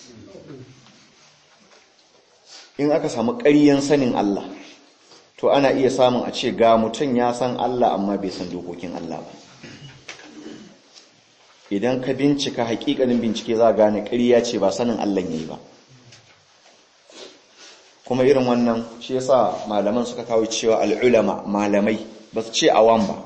[SPEAKER 1] in aka samu ƙariyan sanin Allah to ana iya samun a ce ga mutum ya san Allah amma bai san dokokin Allah ba idan ka bincika hakikanin bincike za gane ƙarya ce ba sanin Allah yayi ba kuma irin wannan shi yasa malaman suka kawo cewa al'ulama malamai ba su ce awan ba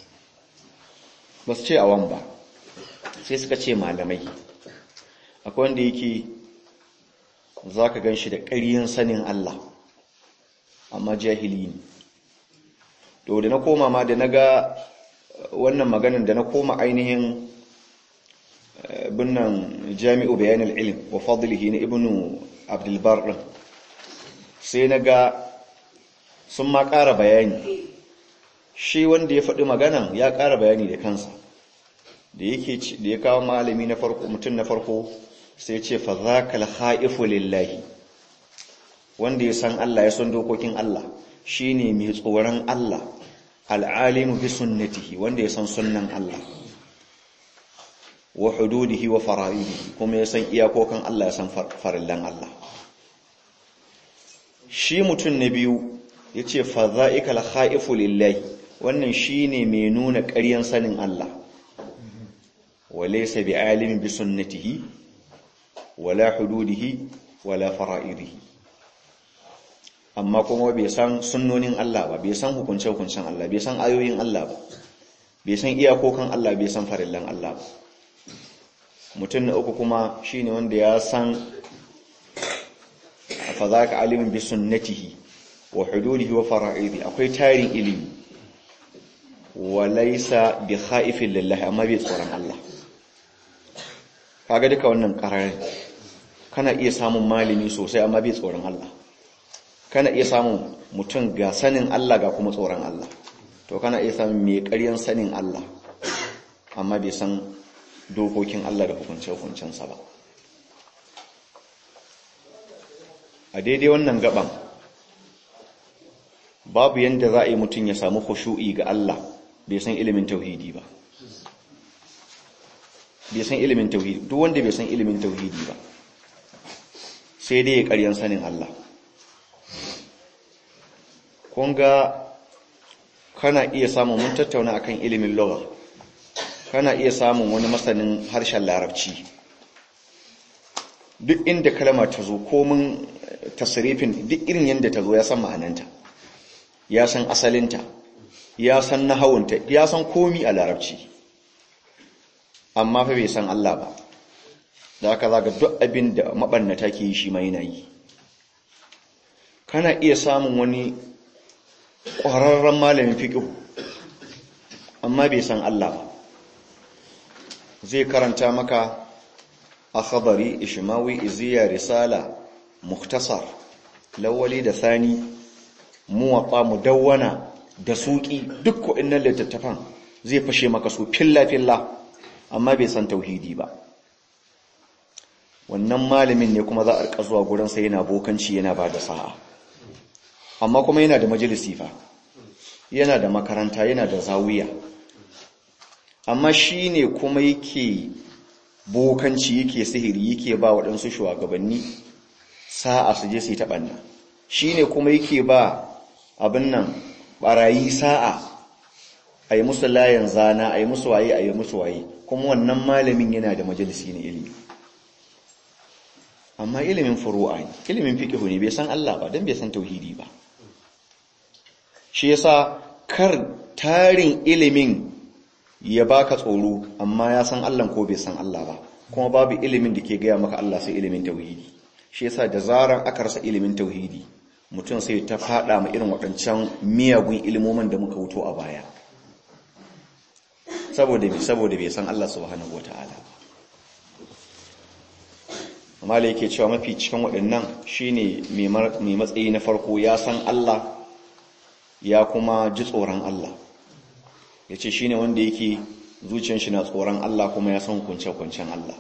[SPEAKER 1] ba su ce awan ba sai suka ce malamai akwai wanda yake za ka gan shi da ƙaryin sanin Allah amma jahili ne to da na koma ma da na ga wannan maganin da na koma ainihin binnan jami'u bayanin ilim wa fadlihi na ibnu abdulbar ɗin sai na ga sun ma ƙara bayani shi wanda ya faɗi maganan ya ƙara bayani da kansa da yake da ya kawo malami na farko mutum na farko sai ce fa zakal khaifu lillahi wanda ya san Allah ya san dokokin Allah shine mai tsoron Allah al'alimu bi sunnatihi wanda ya san sunnan Allah wa hududihi wa fara'idihi kuma ya san iyakokan Allah ya san farillan Allah shi mutum na biyu yace fa zaikal khaifu lillahi wannan shine mai nuna ƙaryan sanin Allah walaysa bi alimin bi sunnatihi wala hududihi wala fara'idihi amma kuma bai san sunnonin Allah ba bai san hukunce-hukuncen Allah bai san ayoyin Allah ba bai san iyakokan Allah bai san farillan Allah ba mutum na uku kuma shine wanda ya san fa zaka alimin bi sunnatihi wa hududihi wa fara'idihi akwai tarin ilimi walaysa bi khaifin lillahi amma bai tsoron Allah kaga duka wannan kararin kana iya samun malami sosai amma bai tsoron Allah kana iya samun mutum ga sanin Allah ga kuma tsoron Allah to kana iya samun mai ƙaryan sanin Allah amma bai san dokokin Allah da hukunce-hukuncensa ba a daidai wannan gaban babu yadda za a yi mutum ya samu khushu'i ga Allah bai san ilimin tauhidi ba bai san ilimin tauhidi duk wanda bai san ilimin tauhidi ba sai dai ya ƙaryan sanin Allah kunga kana iya samun mun tattauna akan ilimin lugha kana iya samun wani masanin harshen larabci duk inda kalma ta zo komin tasrifin duk irin yadda ta zo ya san ma'ananta ya san asalinta ya san nahawunta ya san komi a larabci amma fa bai san Allah ba da haka zaga duk abin da mabannata ke yi shi ma yana yi kana iya samun wani ƙwararren malamin fiƙihu amma bai san Allah ba zai karanta maka akhbari ishmawi iziya risala muktasar lawali da sani muwatta mudawwana da suki duk waɗannan littattafan zai fashe maka su filla filla amma bai san tauhidi ba wannan malamin ne kuma za a rika zuwa gurin sa yana bokanci yana ba da sa'a amma kuma yana da majalisi fa yana da makaranta yana da zawiya amma shi ne kuma yake bokanci yake sihiri yake ba waɗansu shugabanni sa'a su je su yi taɓanna shi ne kuma yake ba abin nan ɓarayi sa'a a yi musu layan zana a yi musu waye a yi musu waye kuma wannan malamin yana da majalisi na ilimi amma ilimin furu'a ne ilimin fiƙihu ne bai san Allah ba don bai san tauhidi ba shi yasa kar tarin ilimin ya baka tsoro amma ya san Allah ko bai san Allah ba kuma babu ilimin da ke gaya maka Allah sai ilimin tauhidi shi yasa da zaran aka rasa ilimin tauhidi mutum sai ta fada ma irin waɗancan miyagun ilimomin da muka wuto a baya saboda bai saboda bai san Allah subhanahu wataala amma da yake cewa mafi cikin waɗannan shine mai matsayi na farko ya san Allah ya kuma ji tsoron Allah ya ce shine wanda yake zuciyar shi na tsoron Allah kuma ya san kunce-kuncen Allah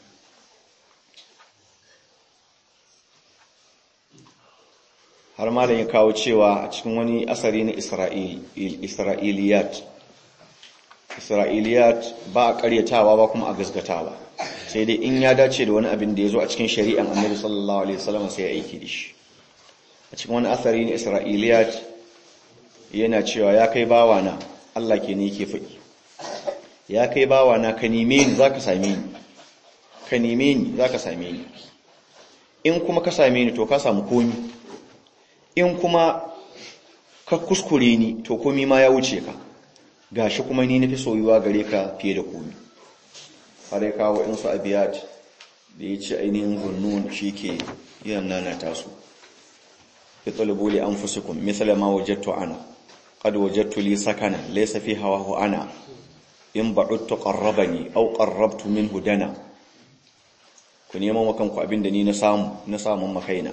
[SPEAKER 1] har malam ya kawo cewa a cikin wani asari na isra'iliyat isra'iliyat ba a karyatawa ba kuma a gasgatawa sai dai in ya dace da wani abin da ya zo a cikin shari'an annabi sallallahu alaihi wasallam sai ya aiki da shi a cikin wani asari na isra'iliyat yana cewa ya kai bawa na Allah ke ne yake faɗi ya kai bawa na ka neme ni zaka same ni ka neme ni zaka same ni in kuma ka same ni to ka samu komi in kuma ka kuskure ni to komi ma ya wuce ka gashi kuma ni nafi soyuwa gare ka fiye da komi har ya kawo insu abiyat da ya ce ainihin zunnun shi ke yin nana tasu ya talibu li anfusikum mithla ma wajadtu ana qad wajadtu li sakana laysa fi hawahu ana in ba'udtu qarrabani aw qarrabtu minhu dana ku neman makanku abinda ni na samu na samun makaina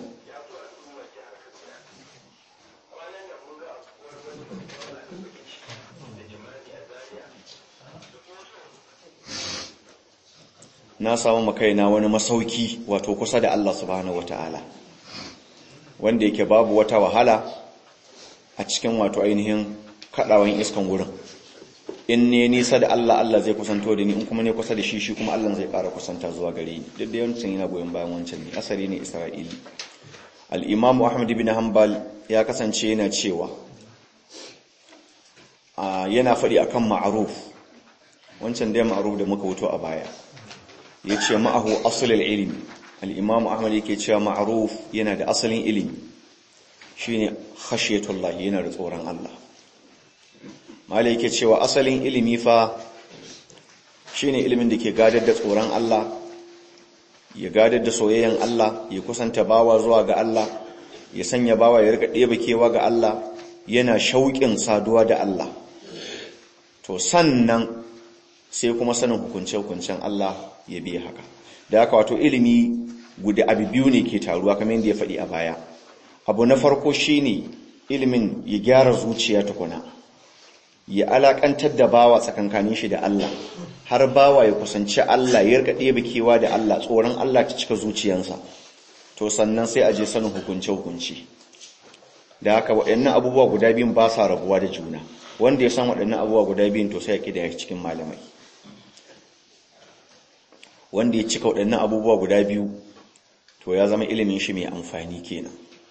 [SPEAKER 1] na samu makaina wani masauki wato kusa da Allah subhanahu wataala wanda yake babu wata wahala a cikin wato ainihin kadawan iskan wurin in ne nisa da Allah Allah zai kusanto da ni in kuma ne kusa da shi shi kuma Allah zai ƙara kusanta zuwa gare ni duk da yawancin yana goyon bayan wancan ne asali ne Isra'ili al-Imam Ahmad ibn Hanbal ya kasance yana cewa yana faɗi akan ma'ruf wancan dai ma'ruf da muka wuto a baya yace ma'ahu aslul ilmi al-Imam Ahmad yake cewa ma'ruf yana da asalin ilimi shine khashiyatullah yana da tsoron Allah malai yake cewa asalin ilimi fa shine ilimin da ke gadar da tsoron Allah ya gadar da soyayyen Allah ya kusanta bawa zuwa ga Allah ya sanya bawa ya rika ɗeba kewa ga Allah yana shauƙin saduwa da Allah to sannan sai kuma sanin hukunce-hukuncen Allah ya biya haka da haka wato ilimi guda abu biyu ne ke taruwa kamar yadda ya faɗi a baya abu na farko shine ilimin ya gyara zuciya tukuna ya alakantar da bawa tsakankanin shi da Allah har bawa ya kusanci Allah ya rika ɗebe kewa da Allah tsoron Allah ta cika zuciyansa to sannan sai a je sanin hukunce hukunci da haka waɗannan abubuwa guda biyun ba sa rabuwa da juna wanda ya san waɗannan abubuwa guda biyun to sai ya kida cikin malamai wanda ya cika waɗannan abubuwa guda biyu to ya zama ilimin shi mai amfani kenan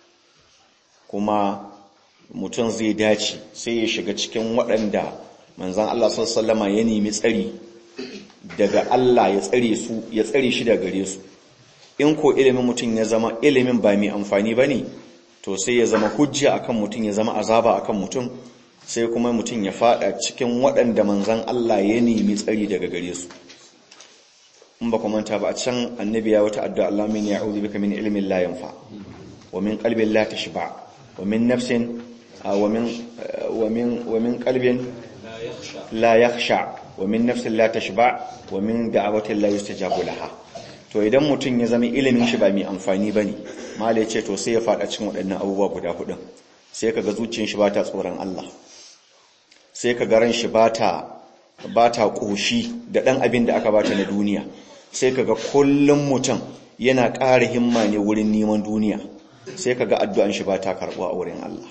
[SPEAKER 1] kuma mutum zai dace sai ya shiga cikin waɗanda manzan Allah sallama ya nemi tsari daga Allah ya tsare su ya tsare shi daga gare su in ko ilimin mutum ya zama ilimin ba mai amfani ba ne to sai ya zama hujja akan mutum ya zama azaba akan mutum sai kuma mutum ya fada cikin waɗanda manzan Allah ya nemi tsari daga gare su in ba manta ba a can annabi ya wata addu'a Allah min ya'udhu bika min ilmin la yanfa wa min qalbin la tashba wa min nafsin ومن ومن ومن قلب لا يخشع ومن نفس لا تشبع ومن دعوة لا يستجاب لها to idan mutum ya zama ilimin shi ba mai amfani bane mala ya ce to sai ya fada cikin waɗannan abubuwa guda hudun sai kaga zuciyar shi bata tsoron Allah sai kaga ran shi bata bata koshi da dan abin da aka bata na duniya sai kaga kullum mutum yana ƙara himma ne wurin neman duniya sai kaga addu'an shi bata karbuwa a wurin Allah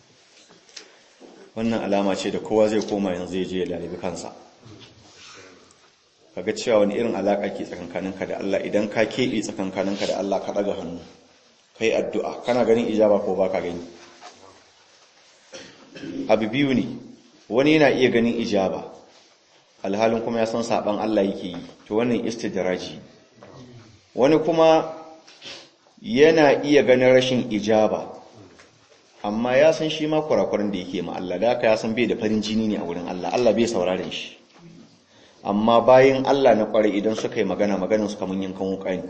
[SPEAKER 1] wannan alama ce da kowa zai koma yanzu zai je ya lalibi kansa kaga cewa wani irin alaka ke tsakankaninka da Allah idan ka keɓe tsakankaninka da Allah ka ɗaga hannu kai addu'a kana ganin ijaba ko baka gani abu biyu ne wani yana iya ganin ijaba alhalin kuma ya san saban Allah yake yi to wannan istidraji wani kuma yana iya ganin rashin ijaba amma ya san shi ma kurakuran da yake ma Allah da ya san bai da farin jini ne a wurin Allah Allah bai sauraron shi amma bayan Allah na kware idan suka yi magana maganin su kamun yankan wuka ne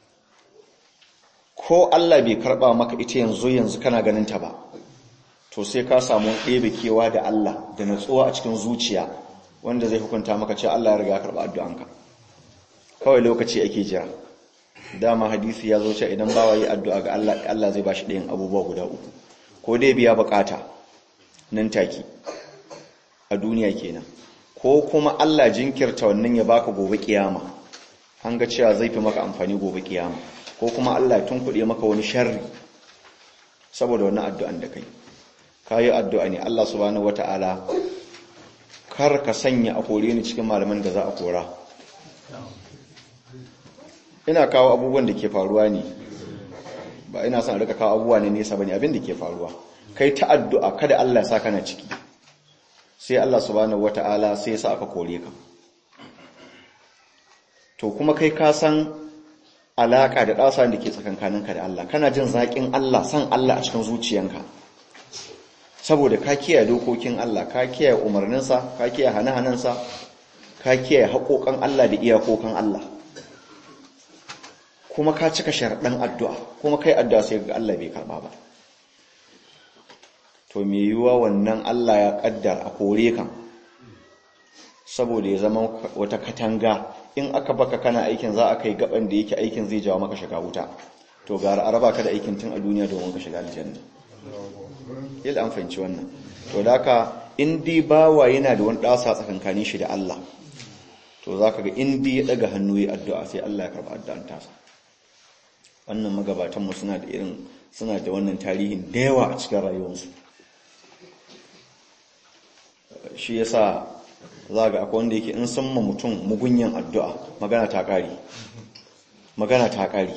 [SPEAKER 1] ko Allah bai karba maka ita yanzu yanzu kana ganin ta ba to sai ka samu ɗebe kewa da Allah da natsuwa a cikin zuciya wanda zai hukunta maka ce Allah ya riga karba addu'anka kawai lokaci ake jira dama hadisi ya zo cewa idan bawa yi addu'a ga Allah Allah zai bashi ɗayan abubuwa guda uku ko dai biya bukata nan take a duniya kenan ko kuma Allah jinkirta wannan ya baka gobe kiyama an ga cewa zai fi maka amfani gobe kiyama ko kuma Allah ya tunkuɗe maka wani sharri saboda wannan addu'an da kai kayi addu'a ne Allah subhanahu wata'ala kar ka sanya a kore ni cikin malaman da za a kora ina kawo abubuwan da ke faruwa ne ba ina son rika kawo abubuwa ne nesa bane abin da ke faruwa kai ta addu'a kada Allah ya sa kana ciki sai Allah subhanahu wata'ala sai ya sa aka kore ka to kuma kai ka san alaka da ɗasa da ke tsakankaninka da Allah kana jin zaƙin Allah san Allah a cikin zuciyanka saboda ka kiyaye dokokin Allah ka kiyaye umarninsa ka kiyaye hane-hanensa ka kiyaye haƙoƙan Allah da iyakokan Allah kuma ka cika sharaɗin addu'a kuma kai addu'a sai ga Allah bai karɓa ba to me yiwuwa wannan Allah ya ƙaddar a kore kan saboda ya zama wata katanga in aka baka kana aikin za a kai gaban da yake aikin zai jawo maka shiga wuta to gara araba ka da aikin tun a duniya domin ka shiga aljanna yadda an fahimci wannan to da ka in dai bawa yana da wani ɗasa tsakankanin shi da Allah to za ka ga in dai ya ɗaga hannu ya addu'a sai Allah ya karɓa addu'an tasa wannan magabatanmu suna da irin suna da wannan tarihin da yawa a cikin rayuwarsu shi yasa za ga akwai wanda yake in san ma mutum mugunyan addu'a magana ta ƙari magana ta ƙari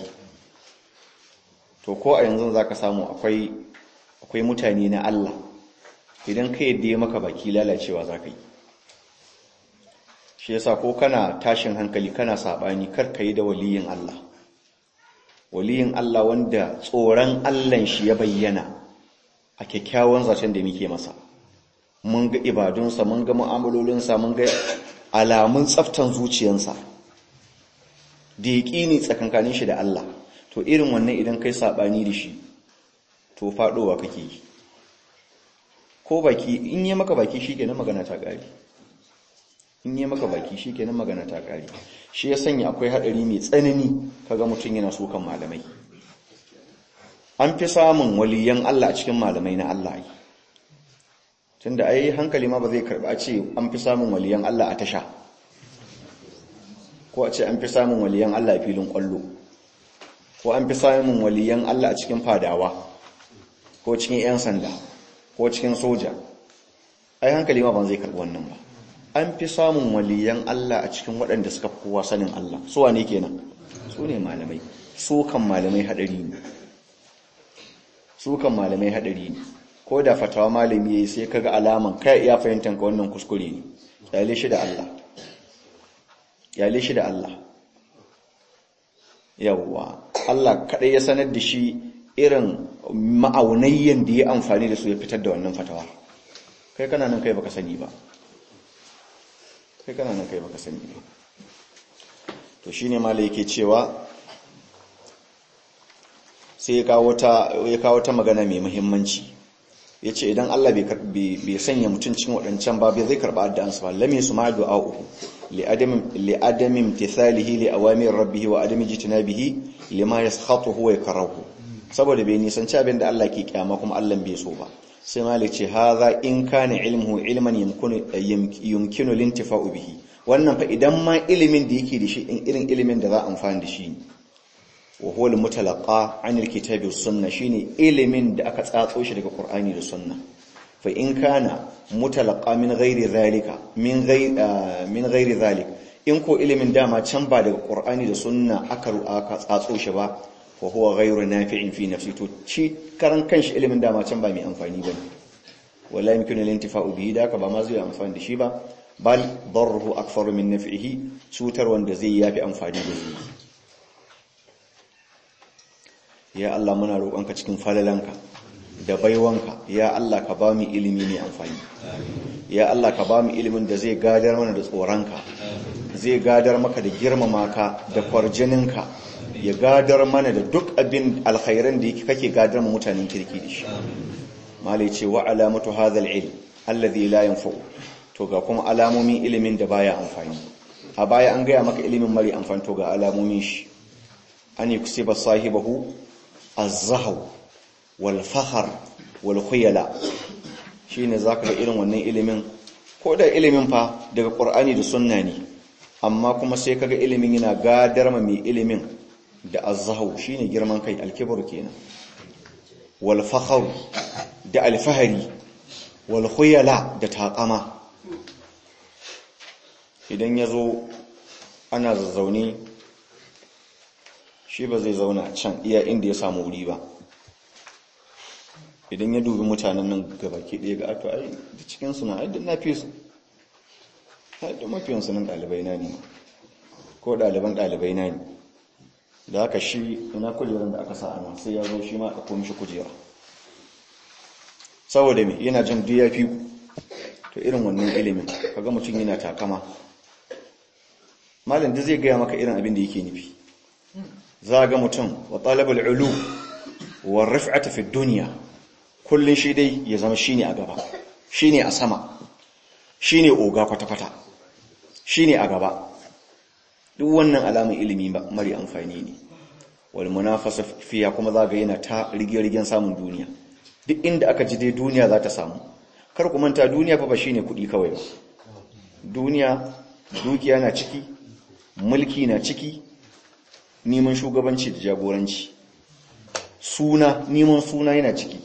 [SPEAKER 1] to ko a yanzu za ka samu akwai akwai mutane na Allah idan ka yadda ya maka baki lalacewa za ka yi shi yasa ko kana tashin hankali kana saɓani kar ka yi da waliyin Allah waliyin Allah wanda tsoron Allahn shi ya bayyana a kyakkyawan zaton da muke masa mun ga ibadunsa mun ga mu'amalolinsa mun ga alamun tsaftan zuciyansa da yaƙini tsakankanin shi da Allah to irin wannan idan kai saɓani da shi to faɗowa kake yi ko baki in yi maka baki shi kenan magana ta ƙari in yi maka baki shi kenan magana ta ƙari shi ya sanya akwai haɗari mai tsanani kaga mutum yana sukan malamai an fi samun waliyan Allah a cikin malamai na Allah yi tunda ai hankali ma ba zai karɓa a ce an fi samun waliyan Allah a tasha ko a ce an fi samun waliyan Allah a filin ƙwallo ko an fi samun waliyan Allah a cikin fadawa ko cikin 'yan sanda ko cikin soja ai hankali ma ban zai karɓi wannan ba an fi samun waliyan Allah a cikin waɗanda suka kowa sanin Allah su wane kenan su ne malamai su kan malamai haɗari ne su kan malamai haɗari ne ko da fatawa malami yayi sai kaga alaman kai iya fahimtar ka wannan kuskure ne yale shi da Allah yale shi da Allah yawwa Allah kadai ya sanar da shi irin ma'aunayyan da ya amfani da su ya fitar da wannan fatawa kai kana nan kai baka sani ba kai kana nan kai baka sani ba to shine malai yake cewa sai ya kawo ta magana mai muhimmanci ya ce idan Allah bai sanya mutum cikin waɗancan ba bai zai karɓa addu'ansu ba lame su ma du'a uku li'adamin tisalihi li awamir rabbihi wa adami jitinabihi lima yaskhatuhu wa yakrahu saboda bai nisanci abin da Allah ke kyama kuma Allah bai so ba sai malik ce hadha in kana ilmuhu ilman yumkinu lintifa'u bihi wannan fa idan ma ilimin da yake da shi irin ilimin da za a amfani da shi wa huwa al-mutalaqa 'an al-kitabi was sunnah shine ilimin da aka tsatso shi daga Qur'ani da sunna fa in kana mutalaqa min ghairi zalika min ghairi min ghairi zalik in ko ilimin dama can ba daga Qur'ani da sunna aka aka tsatso shi ba fa huwa ghairu nafi'in fi nafsi to shi karan kanshi ilimin dama can ba mai amfani bane wala yumkinu al-intifa'u bihi da ka ba ma zai amfani da shi ba bal darruhu akfaru min naf'ihi cutar wanda zai yafi amfani da shi ya Allah muna roƙonka cikin falalanka da baiwanka ya Allah ka ba mu ilimi mai amfani ya Allah ka ba mu ilimin da zai gadar mana da tsoronka zai gadar maka da girmama ka da kwarjininka ya gadar mana da duk abin alkhairan da kake gadar mu mutanen kirki da shi malai ce wa alamatu hadhal ilm alladhi la yanfa'u to ga kuma alamomin ilimin da baya amfani a baya an gaya maka ilimin mari amfani to ga alamomin shi an yuksiba sahibahu az-zahaw wal fakhr wal khuyala shine zaka ga irin wannan ilimin ko da ilimin fa daga qur'ani da sunna ne amma kuma sai kaga ilimin yana gadar ma mai ilimin da az-zahaw shine girman kai al-kibr kenan wal fakhr da al-fahri wal khuyala da taqama idan yazo ana zazzaune shi ba zai zauna can iya inda ya samu wuri ba idan ya dubi mutanen nan gabaki ɗaya ga ato ai da cikinsu na aidin na fi su haɗin mafiyansu nan ɗalibai na ne ko ɗaliban ɗalibai na ne da haka shi ina kujerar da aka sa ana sai ya zo shi ma a ɗauko mishi kujera saboda me yana jin duk ya fi to irin wannan ilimin kaga mutum yana takama malam da zai gaya maka irin abin da yake nufi za ga mutum wa talabul ulu wa rif'ata fi dunya kullun shi dai ya zama shine a gaba shine a sama shine oga kwata kwata shine a gaba duk wannan alamun ilimi mari amfani ne wal munafasa fiya kuma za ga yana ta rige-rigen samun duniya duk inda aka ji dai duniya za ta samu kar ku manta duniya fa ba shine kuɗi kawai ba duniya dukiya na ciki mulki na ciki neman shugabanci da jagoranci suna neman suna yana ciki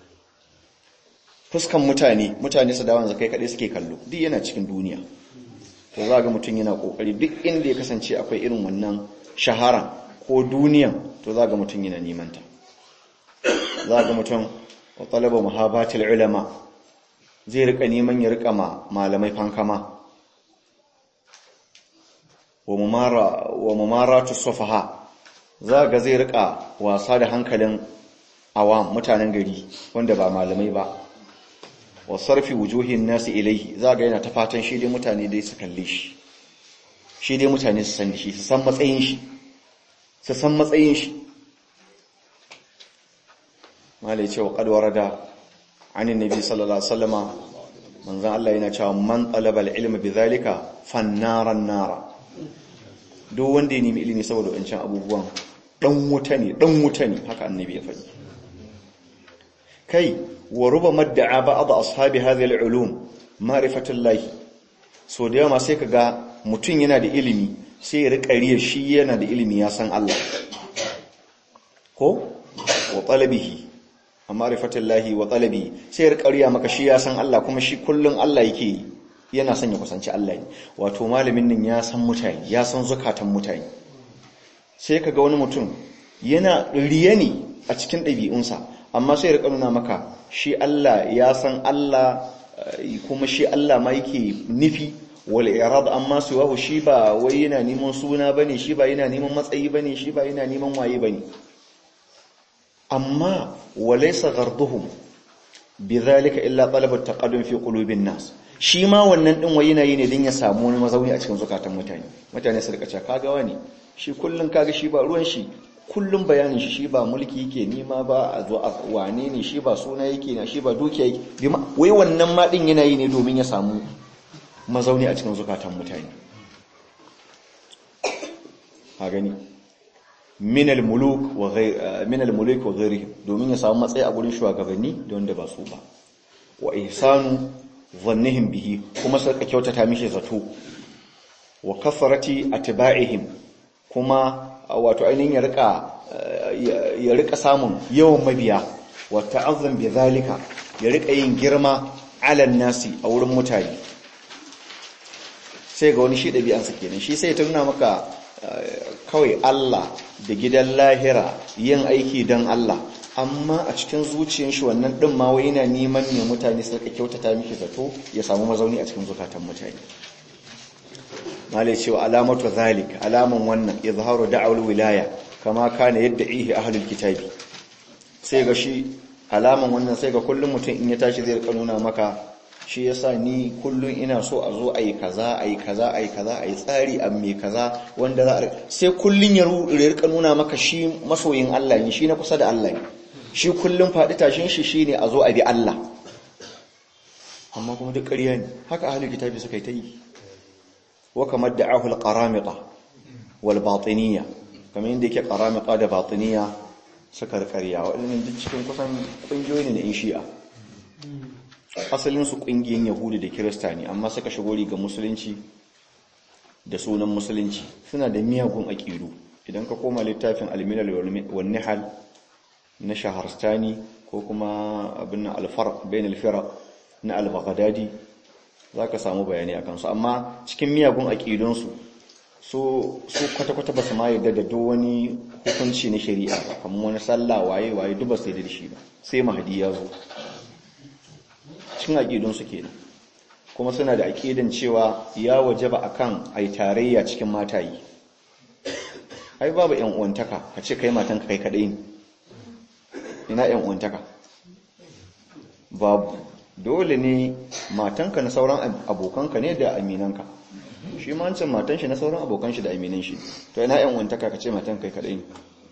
[SPEAKER 1] fuskan mutane mutane su dawon zakai kaɗai suke kallo duk yana cikin duniya to za ga mutum yana ƙoƙari duk inda ya kasance akwai irin wannan shahara ko duniya to za ga mutum yana nemanta za ga mutum wa talaba muhabatul ulama zai rika neman ya rika ma malamai fankama wa mumaratu sufaha za ga zai rika wasa da hankalin awam mutanen gari wanda ba malamai ba wa sarfi wujuhin nasi ilaihi za ga yana ta fatan shi dai mutane dai su kalle shi shi dai mutane su san shi su san matsayin shi su san matsayin shi malai cewa qad warada anin nabi sallallahu alaihi wasallama manzon Allah yana cewa man talaba al-ilma bidhalika fannaran nara duk wanda ya nemi ilimi saboda wancan abubuwan dan wuta ne dan wuta ne haka annabi ya faɗi kai wa ruba madda'a ba'd ashabi hadhihi al-ulum ma'rifatullahi so da yawa sai kaga mutun yana da ilimi sai ya rika riya shi yana da ilimi ya san Allah ko wa talabihi ma'rifatullahi wa talabi sai ya rika riya maka shi ya san Allah kuma shi kullun Allah yake yi yana son ya kusanci Allah ne wato malamin nan ya san mutane ya san zukatan mutane sai ka ga wani mutum yana riye ne a cikin ɗabi'unsa amma sai ya nuna maka shi Allah ya san Allah kuma shi Allah ma yake nufi wal irad amma suwahu shi ba wai yana neman suna bane shi ba yana neman matsayi bane shi ba yana neman waye bane amma walaysa gharduhum bidhalika illa talab at-taqaddum fi qulubin nas shi ma wannan din wai yana yi ne din ya samu wani mazauni a cikin zukatan mutane mutane su rika cewa kaga wani shi kullun kaga shi ba ruwan shi kullun bayanin shi shi ba mulki yake nima ba a zo a wane ne shi ba suna yake na shi ba dukiya yake wai wannan ma din yana yi ne domin ya samu mazauni a cikin zukatan mutane ha gani min al-muluk wa ghayr min al-muluk wa ghayrihim domin ya samu matsayi a gurin shugabanni da wanda ba su ba wa ihsanu zannihim bihi kuma suka kyautata mishi zato wa kasarati atba'ihim kuma wato ainihin ya rika ya rika samun yawan mabiya wa ta'azzum bi zalika ya rika yin girma ala nasi a wurin mutane sai ga wani shi dabi'ansa kenan shi sai ta nuna maka kawai Allah da gidan lahira yin aiki don Allah amma a cikin zuciyar shi wannan din ma wai yana neman ne mutane su kyautata miki zato ya samu mazauni a cikin zukatan mutane malai cewa alamatu zalik alaman wannan izharu da'awul wilaya kama kana yad'ihi ahlul kitabi sai ga shi alaman wannan sai ga kullum mutum in ya tashi zai rika nuna maka shi yasa ni kullum ina so a zo ayi kaza ayi kaza ayi kaza ayi tsari a me kaza wanda za a sai kullum ya rika nuna maka shi masoyin Allah ne shi na kusa da Allah ne shi kullum faɗi tashin shi shine a zo a bi Allah amma kuma duk ƙarya ne haka ahlul kitabi suka yi ta yi wa kamar da'ahu al-qaramita wal batiniyya kamar yadda yake qaramita da batiniya suka rikariya waɗannan duk cikin kusan ƙungiyoyi ne na in shi'a asalin su ƙungiyoyin yahudi da kirista ne amma suka shigo riga musulunci da sunan musulunci suna da miyagun aƙidu idan ka koma littafin almilal wal nihal na shaharstani ko kuma abin alfar bain alfira na al-baghdadi zaka samu bayani akan su amma cikin miyagun aqidun su so su kwata kwata basu ma yarda da duk wani hukunci na shari'a ba kamar wani sallah waye waye duk basu yarda da shi ba sai mahdi ya zo cikin aqidun su kenan kuma suna da aqidan cewa ya wajaba akan ai tarayya cikin matayi ai babu yan uwantaka ka ce kai matanka kai kadai ne ina yan uwantaka babu dole ne matanka na sauran abokanka ne da aminanka shi ma wancan matan shi na sauran abokan shi da aminan shi to ina yan uwantaka ka ce matan kai kadai ne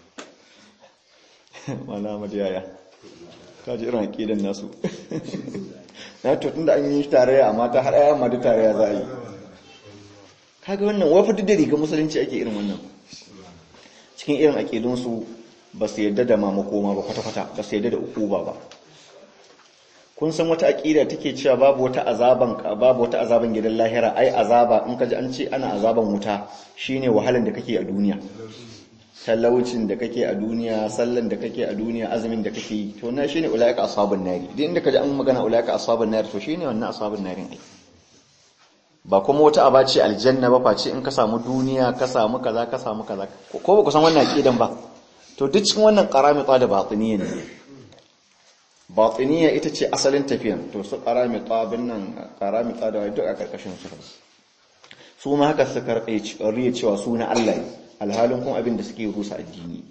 [SPEAKER 1] wala madiyaya ka ji irin aqidan nasu na to tunda an yi tarayya amma ta har ayyan ma duk tarayya za a yi kaga wannan wafi duk da riga musulunci ake irin wannan cikin irin aqidunsu ba su yadda da mamakoma ba kwata-kwata ba su yadda da ukuba ba kun san wata aqida take cewa babu wata azaban babu wata azaban gidan lahira ai azaba in kaji an ce ana azaban wuta shine wahalan da kake a duniya talaucin da kake a duniya sallan da kake a duniya azumin da kake yi to na shine ulaika ashabun nari duk inda kaji an magana ulaika ashabun nari to shine wannan ashabun narin ai ba kuma wata aba ce aljanna ba face in ka samu duniya ka samu kaza ka samu kaza ko ba ku san wannan aqidan ba to duk cikin wannan qaramita da batiniya ne batiniya ita ce asalin tafiyan to su qaramita bin nan qaramita da duk a karkashin su su ma haka suka riya cewa su na Allah ne alhalin kuma abin da suke rusa addini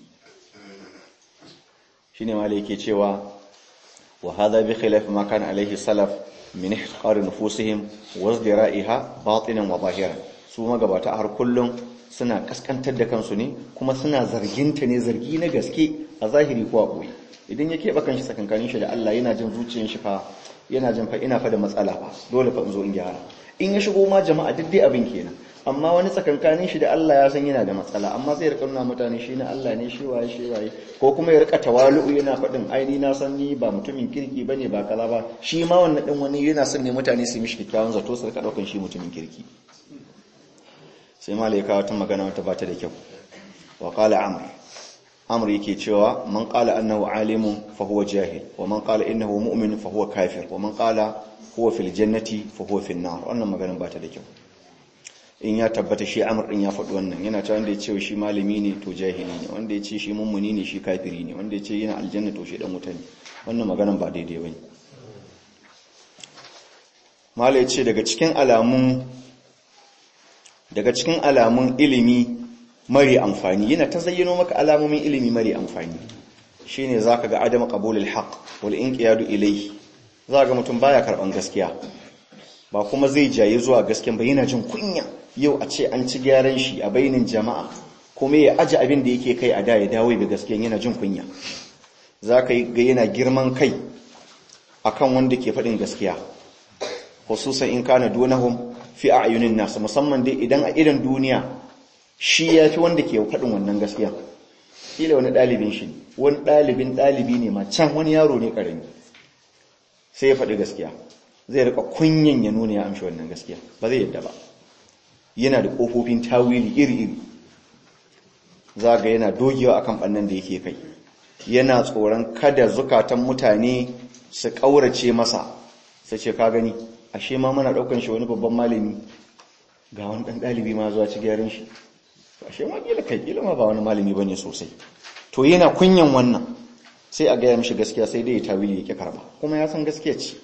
[SPEAKER 1] shine ma yake cewa wa hadha bi khilaf ma kana alaihi salaf min ihqar nufusihim wa izdira'iha batinan wa zahiran su magabata har kullum suna kaskantar da kansu ne kuma suna zarginta ne zargi na gaske a zahiri ko a boye idan ya keɓe kanshi sakankanin shi da Allah yana jin zuciyar shi fa yana jin fa ina fa da matsala fa dole fa in zo in gyara in ya shigo ma jama'a duk dai abin kenan amma wani tsakankanin shi da Allah ya san yana da matsala amma zai rika nuna mutane shi na Allah ne shi waye shi waye ko kuma ya rika tawalu'u yana faɗin aini na san ni ba mutumin kirki bane ba kaza ba shi ma wannan din wani yana son ne mutane su mishi kyakkyawan zato su rika daukan shi mutumin kirki sai malaika wata magana wata bata da kyau wa qala amr amr yake cewa man qala annahu alimun fa huwa jahil wa man qala innahu mu'min fa huwa kafir wa man qala huwa fil jannati fa huwa fil nar wannan maganar bata da kyau in ya tabbata shi amur din ya faɗi wannan yana ta wanda ya ce shi malami ne to jahili ne wanda ya ce shi mummuni ne shi kafiri ne wanda ya ce yana aljanna to shi dan wuta ne wannan maganan ba daidai bane malai ce daga cikin alamun daga cikin alamun ilimi mari amfani yana ta zayyano maka alamomin ilimi mari amfani shine zaka ga adam qabulul haqq wal inqiyadu ilayhi zaka ga mutum baya karban gaskiya ba kuma zai jaye zuwa gasken ba yana jin kunya yau a ce an ci gyaran shi a bainin jama'a kuma ya aji abin da yake kai a da ya dawo da gaskiyan yana jin kunya za ka ga yana girman kai akan wanda ke faɗin gaskiya hususan in kana dunahum fi a'yunin nas musamman dai idan a idan duniya shi ya fi wanda ke faɗin wannan gaskiya kila wani ɗalibin shi wani ɗalibin ɗalibi ne ma can wani yaro ne ƙarami sai ya faɗi gaskiya zai rika kunyan ya nuna ya amshi wannan gaskiya ba zai yadda ba yana da ƙofofin tawili iri-iri za ga yana dogewa akan ɓannan da yake kai yana tsoron kada zukatan mutane su ƙaurace masa sai ce ka gani ashe ma muna ɗaukan shi wani babban malami ga wani ɗan ɗalibi ma zuwa ci gyaran shi ashe ma ƙila kai ƙila ma ba wani malami ba ne sosai to yana kunyan wannan sai a gaya mishi gaskiya sai dai ya tawili ya ƙi karba kuma ya san gaskiya ce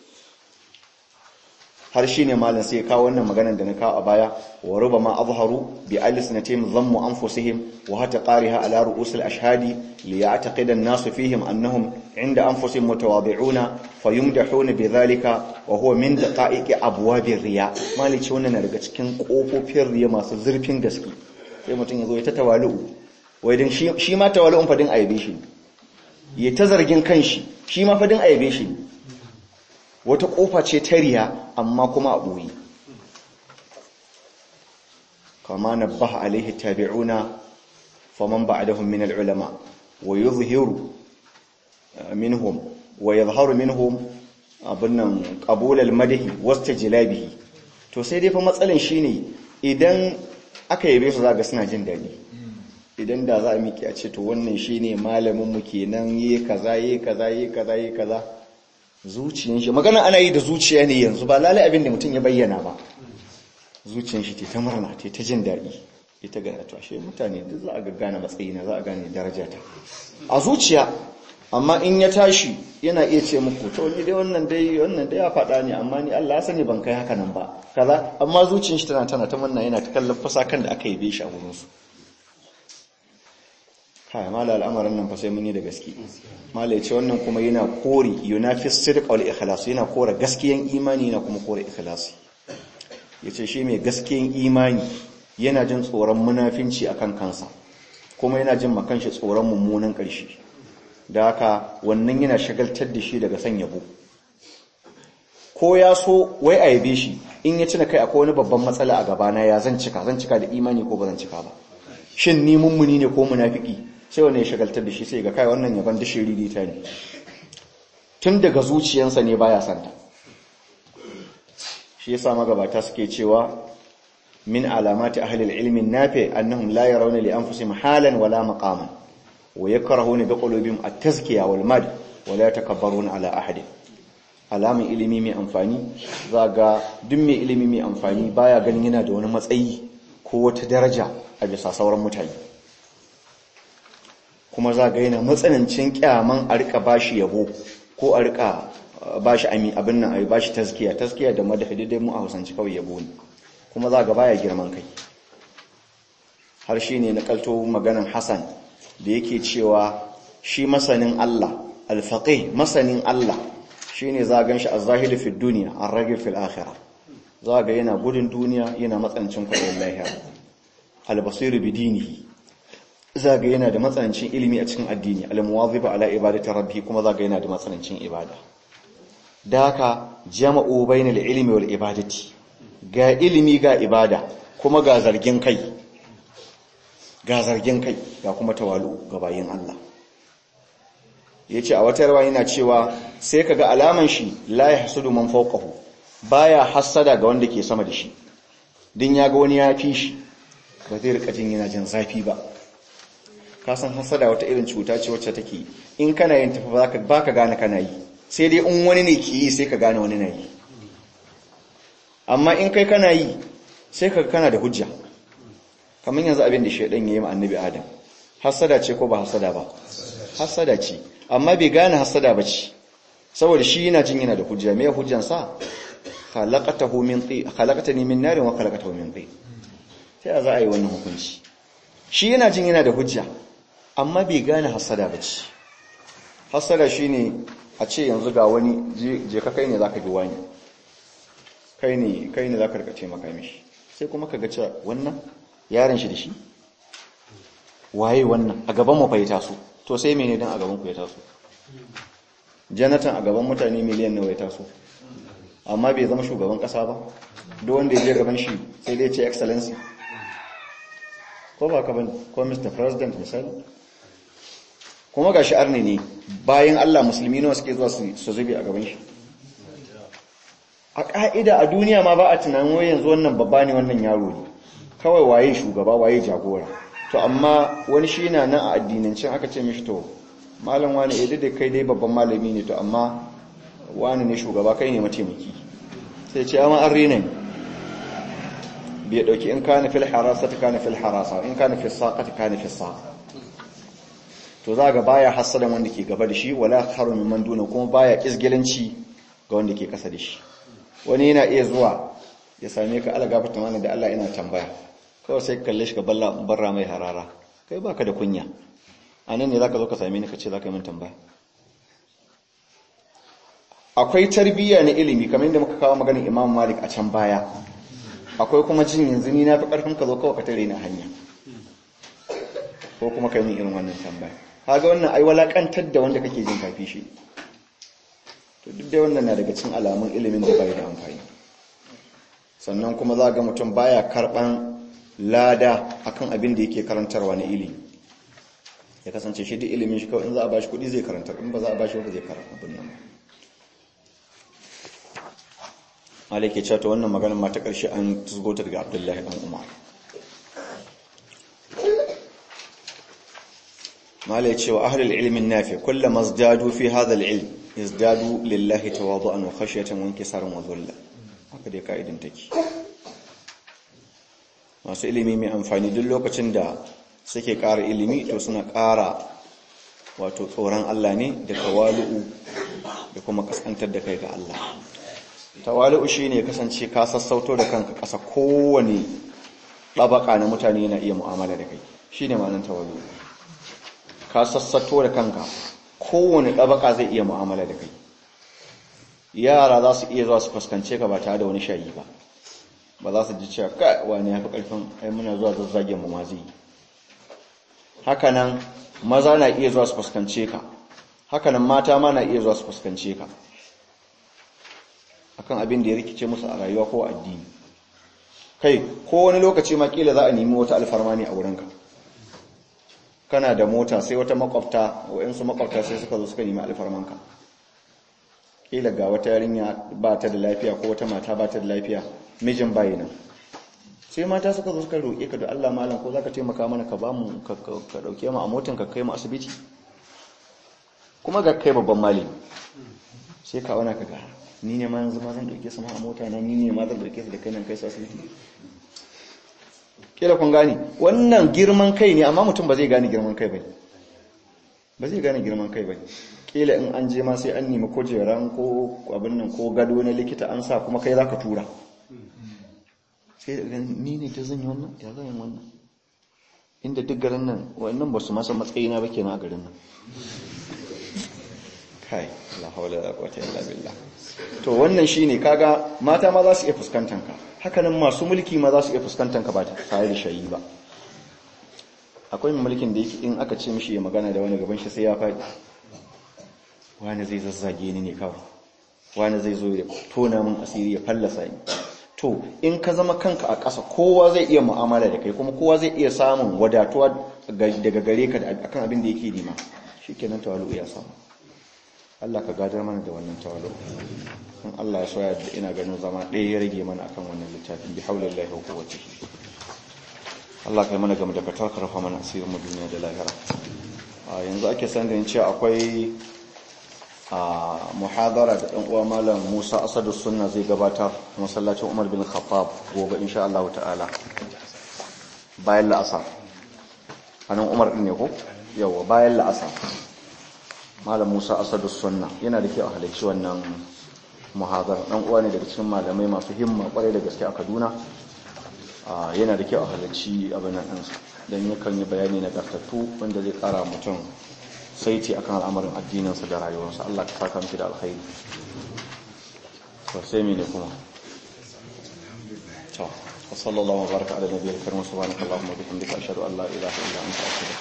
[SPEAKER 1] har shi ne malin sai kawo wannan maganar da na kawo a baya wa ruba ma azharu bi alisnatim dhammu anfusihim wa hata qariha ala ru'usil ashhadi li ya'taqida an-nasu fihim annahum 'inda anfusihim mutawadi'una fayumdahuna bidhalika wa huwa min daqa'iqi abwabir riya malici wannan na daga cikin kofofin riya masu zurfin gaske sai mutum ya zo ya ta tawalu wai din shi ma tawalu'un fadin aibe shi ya ta zargin kanshi shi ma fadin aibe shi wata kofa ce ta riya amma kuma a ɓoye kama na baha alaihi tabi'una faman ba'dahum min al-ulama wa yuzhiru minhum wa yadhharu minhum abunnan qabul al-madhi wastajlabihi to sai dai fa matsalan shine idan aka yabe su zaga suna jin dadi idan da za a miki a ce to wannan shine malamin mu kenan yi kaza yi kaza yi kaza yi kaza zuciyan shi magana ana yi da zuciya ne yanzu ba lalai abin da mutum ya bayyana ba zuciyan shi ta murna ta jin daɗi ita ga to ashe mutane duk za a ga gane matsayina za a gane darajata a zuciya amma in ya tashi yana iya ce muku to ni dai wannan dai wannan dai ya faɗa ne amma ni Allah ya sani ban kai haka nan ba kaza amma zuciyar shi tana tana ta manna yana ta kallon fasakan da aka yi shi a wurin su kai mala al'amarin nan fa sai mun yi da gaske mala yace wannan kuma yana kori yunafis sidq wal ikhlas yana kora gaskiyan imani yana kuma kora ikhlasi yace shi mai gaskiyan imani yana jin tsoron munafinci akan kansa kuma yana jin makan shi tsoron mummunan ƙarshe da haka wannan yana shagaltar da shi daga san yabo ko ya so wai a yabe shi in ya cina kai akwai wani babban matsala a gabana ya zan cika zan cika da imani ko ba zan cika ba shin ni mummuni ne ko munafiki sai wannan ya shagaltar da shi sai ga kai wannan yaban da shiriri ta ne tun daga zuciyansa ne baya santa shi yasa magabata suke cewa min alamati ahli al-ilmi nafi annahum la yarawna li anfusihim halan wala maqaman wa yakrahuna bi qulubihim at-tazkiya wal mad wa la yatakabbaruna ala ahadin alamun ilimi mai amfani za ga duk mai ilimi mai amfani baya ganin yana da wani matsayi ko wata daraja a bisa sauran mutane kuma za ga yana matsanancin kyaman a rika bashi yabo ko a rika bashi ami abin nan a bashi taskiya taskiya da madafi dai mu a Hausance kawai yabo ne kuma za ga baya girman kai har shi ne na kalto maganan Hassan da yake cewa shi masanin Allah alfaqih masanin Allah shine za gan shi az-zahidu fi dunya ar-ragib fil akhirah za ga yana gudun duniya yana matsanancin kwaɗayin lahira al-basiru bi dinihi za ga yana da matsanancin ilimi a cikin addini al-muwadhibu ala ibadati rabbih kuma za ga yana da matsanancin ibada da haka jama'u bainal ilmi wal ibadati ga ilimi ga ibada kuma ga zargin kai ga zargin kai ga kuma tawalu ga bayin Allah yace a wata rawa yana cewa sai kaga alaman shi la yahsudu man fawqahu baya hasada ga wanda ke sama da shi din yaga wani ya fi shi ba zai rika jin yana jin zafi ba ka san hasada wata irin cuta ce wacce take in kana yin tafi baka baka gane kana yi sai dai in wani ne ke yi sai ka gane wani na yi amma in kai kana yi sai ka kana da hujja kamar yanzu abin da shaidan yayi ma annabi adam hasada ce ko ba hasada ba hasada ce amma bai gane hasada ba ce saboda shi yana jin yana da hujja me hujjan sa khalaqatahu min ti khalaqatani min narin wa khalaqatahu min ti sai za a yi wannan hukunci shi yana jin yana da hujja amma bai gane hasada ba ce hasada shine a ce yanzu ga wani je ka kai ne zaka bi wani kai ne kai ne zaka rikace maka mishi sai kuma kaga cewa wannan yaron shi da shi waye wannan a gaban mu fa ya taso to sai mene dan a gaban ku ya taso janatan a gaban mutane miliyan nawa ya taso amma bai zama shugaban kasa ba duk wanda ya je gaban shi sai dai ce excellency ko ba ka bane ko mr president misali kuma ga shi arne ne bayan Allah musulmi nawa suke zuwa su zube a gaban shi a ƙa'ida a duniya ma ba a tunanin wai yanzu wannan babba ne wannan yaro ne kawai waye shugaba waye jagora to amma wani shi na nan a addinancin aka ce mishi to malam wani idan da kai dai babban malami ne to amma wani ne shugaba kai ne mataimaki sai ce amma an rena ne bai dauki in kana fil harasa ta kana fil harasa in kana fil saqa ta kana fil saqa to za ga baya hasadan wanda ke gaba da shi wala haru min duna kuma baya kisgilanci ga wanda ke kasa da shi wani yana iya zuwa ya same ka ala gafarta mana da Allah ina tambaya kawai sai ka kalle shi ka balla barra mai harara kai baka da kunya anan ne zaka zo ka same ni ka ce zaka yi min tambaya akwai tarbiyya na ilimi kamar yadda muka kawo maganar Imam Malik a can baya akwai kuma jin yanzu ni na fi karfin ka zo kawai ka tare ni hanya ko kuma kai min irin wannan tambaya kaga wannan ai walakantar da wanda kake jin kafi shi to duk da wannan na daga cikin alamun ilimin da bai da amfani sannan kuma za ga mutum baya karban lada akan abin da yake karantarwa na ilimi ya kasance shi duk ilimin shi kawai in za a bashi kuɗi zai karanta in ba za a bashi ba zai karanta abin nan Allah ke cewa wannan maganar ma ta ƙarshe an tuzgota daga Abdullahi dan Umar mala ya ce wa ahlul ilmin nafi kullama zdadu fi hadha al-ilm yazdadu lillahi tawadu'an wa khashyatan wa inkisaran wa dhulla haka dai kaidan take masu ilimi mai amfani duk lokacin da suke ƙara ilimi to suna ƙara wato tsoron Allah ne da tawalu'u da kuma kaskantar da kai ga Allah tawalu'u shine kasance ka sassauto da kanka ƙasa kowane ɗabaka na mutane na iya mu'amala da kai shine ma'anar tawalu'u ka sassato da kanka kowane ɗabaka zai iya mu'amala da kai yara za su iya zuwa su fuskance ka ba tare da wani shayi ba ba za su ji cewa ka wani ya fi ƙarfin ai muna zuwa zazzagen mu mazi hakanan maza na iya zuwa su fuskance ka hakanan mata ma na iya zuwa su fuskance ka akan abin da ya rikice musu a rayuwa ko addini kai ko wani lokaci ma kila za a nemi wata alfarma ne a wurinka kana da mota sai wata makwabta waɗansu makwabta sai suka zo suka nemi alfarmanka kila ga wata yarinya ba ta da lafiya ko wata mata ba ta da lafiya mijin bayi nan sai mata suka zo suka roƙe ka da Allah malam ko zaka taimaka mana ka bamu ka dauke mu a motan ka kai mu asibiti kuma ga kai babban malami sai ka wana ka ga ni ne ma yanzu ma zan dauke su ma a mota na ni ne ma zan dauke su da kai nan kai su asibiti kila kun gane wannan girman kai ne amma mutum ba zai gane girman kai bane ba zai gane girman kai bane kila in an je ma sai an nemi kujeran ko abin nan ko gado na likita an sa kuma kai zaka tura sai da ni ne ta zan yi wannan ya zan yi wannan inda duk garin nan wannan ba su masa matsayina ba kenan a garin nan kai la haula la quwwata illa billah to wannan shine kaga mata ma za su iya fuskantar ka hakanan masu mulki ma za su iya fuskantar ka ba tare da shayi ba akwai mulkin da yake in aka ce mishi ya magana da wani gaban shi sai ya faɗi wani zai zazzage ni ne kawai wani zai zo ya tona min asiri ya fallasa ni to in ka zama kanka a ƙasa kowa zai iya mu'amala da kai kuma kowa zai iya samun wadatuwa daga gare ka akan abin da yake nema shikenan tawalu ya samu Allah ka gadar mana da wannan tawalu in Allah ya soya da ina ganin zama ɗaya ya rage mana akan wannan littafin bi haulillahi wa quwwatihi Allah kai mana game da katar karfa mana asirin mu duniya da lahira yanzu ake san da cewa akwai a muhadara da ɗan uwa malam Musa Asadu Sunna zai gabatar masallacin Umar bin Khattab gobe insha Allah ta'ala bayan la'asar anan Umar din ne ko yawa bayan la'asar malam Musa Asadu Sunna yana da kyau a halarci wannan muhadara ɗan uwa ne daga cikin malamai masu himma kwarai da gaske a Kaduna yana da kyau a halarci abin nan ɗinsu don yakan yi bayani na gartattu wanda zai ƙara mutum saiti akan al'amarin addininsa da rayuwarsa Allah ka saka miki da alkhairi to sai me ne kuma to sallallahu wa baraka ala nabiyil karim subhanakallahumma wa bihamdika ashhadu an la ilaha illa anta astaghfiruka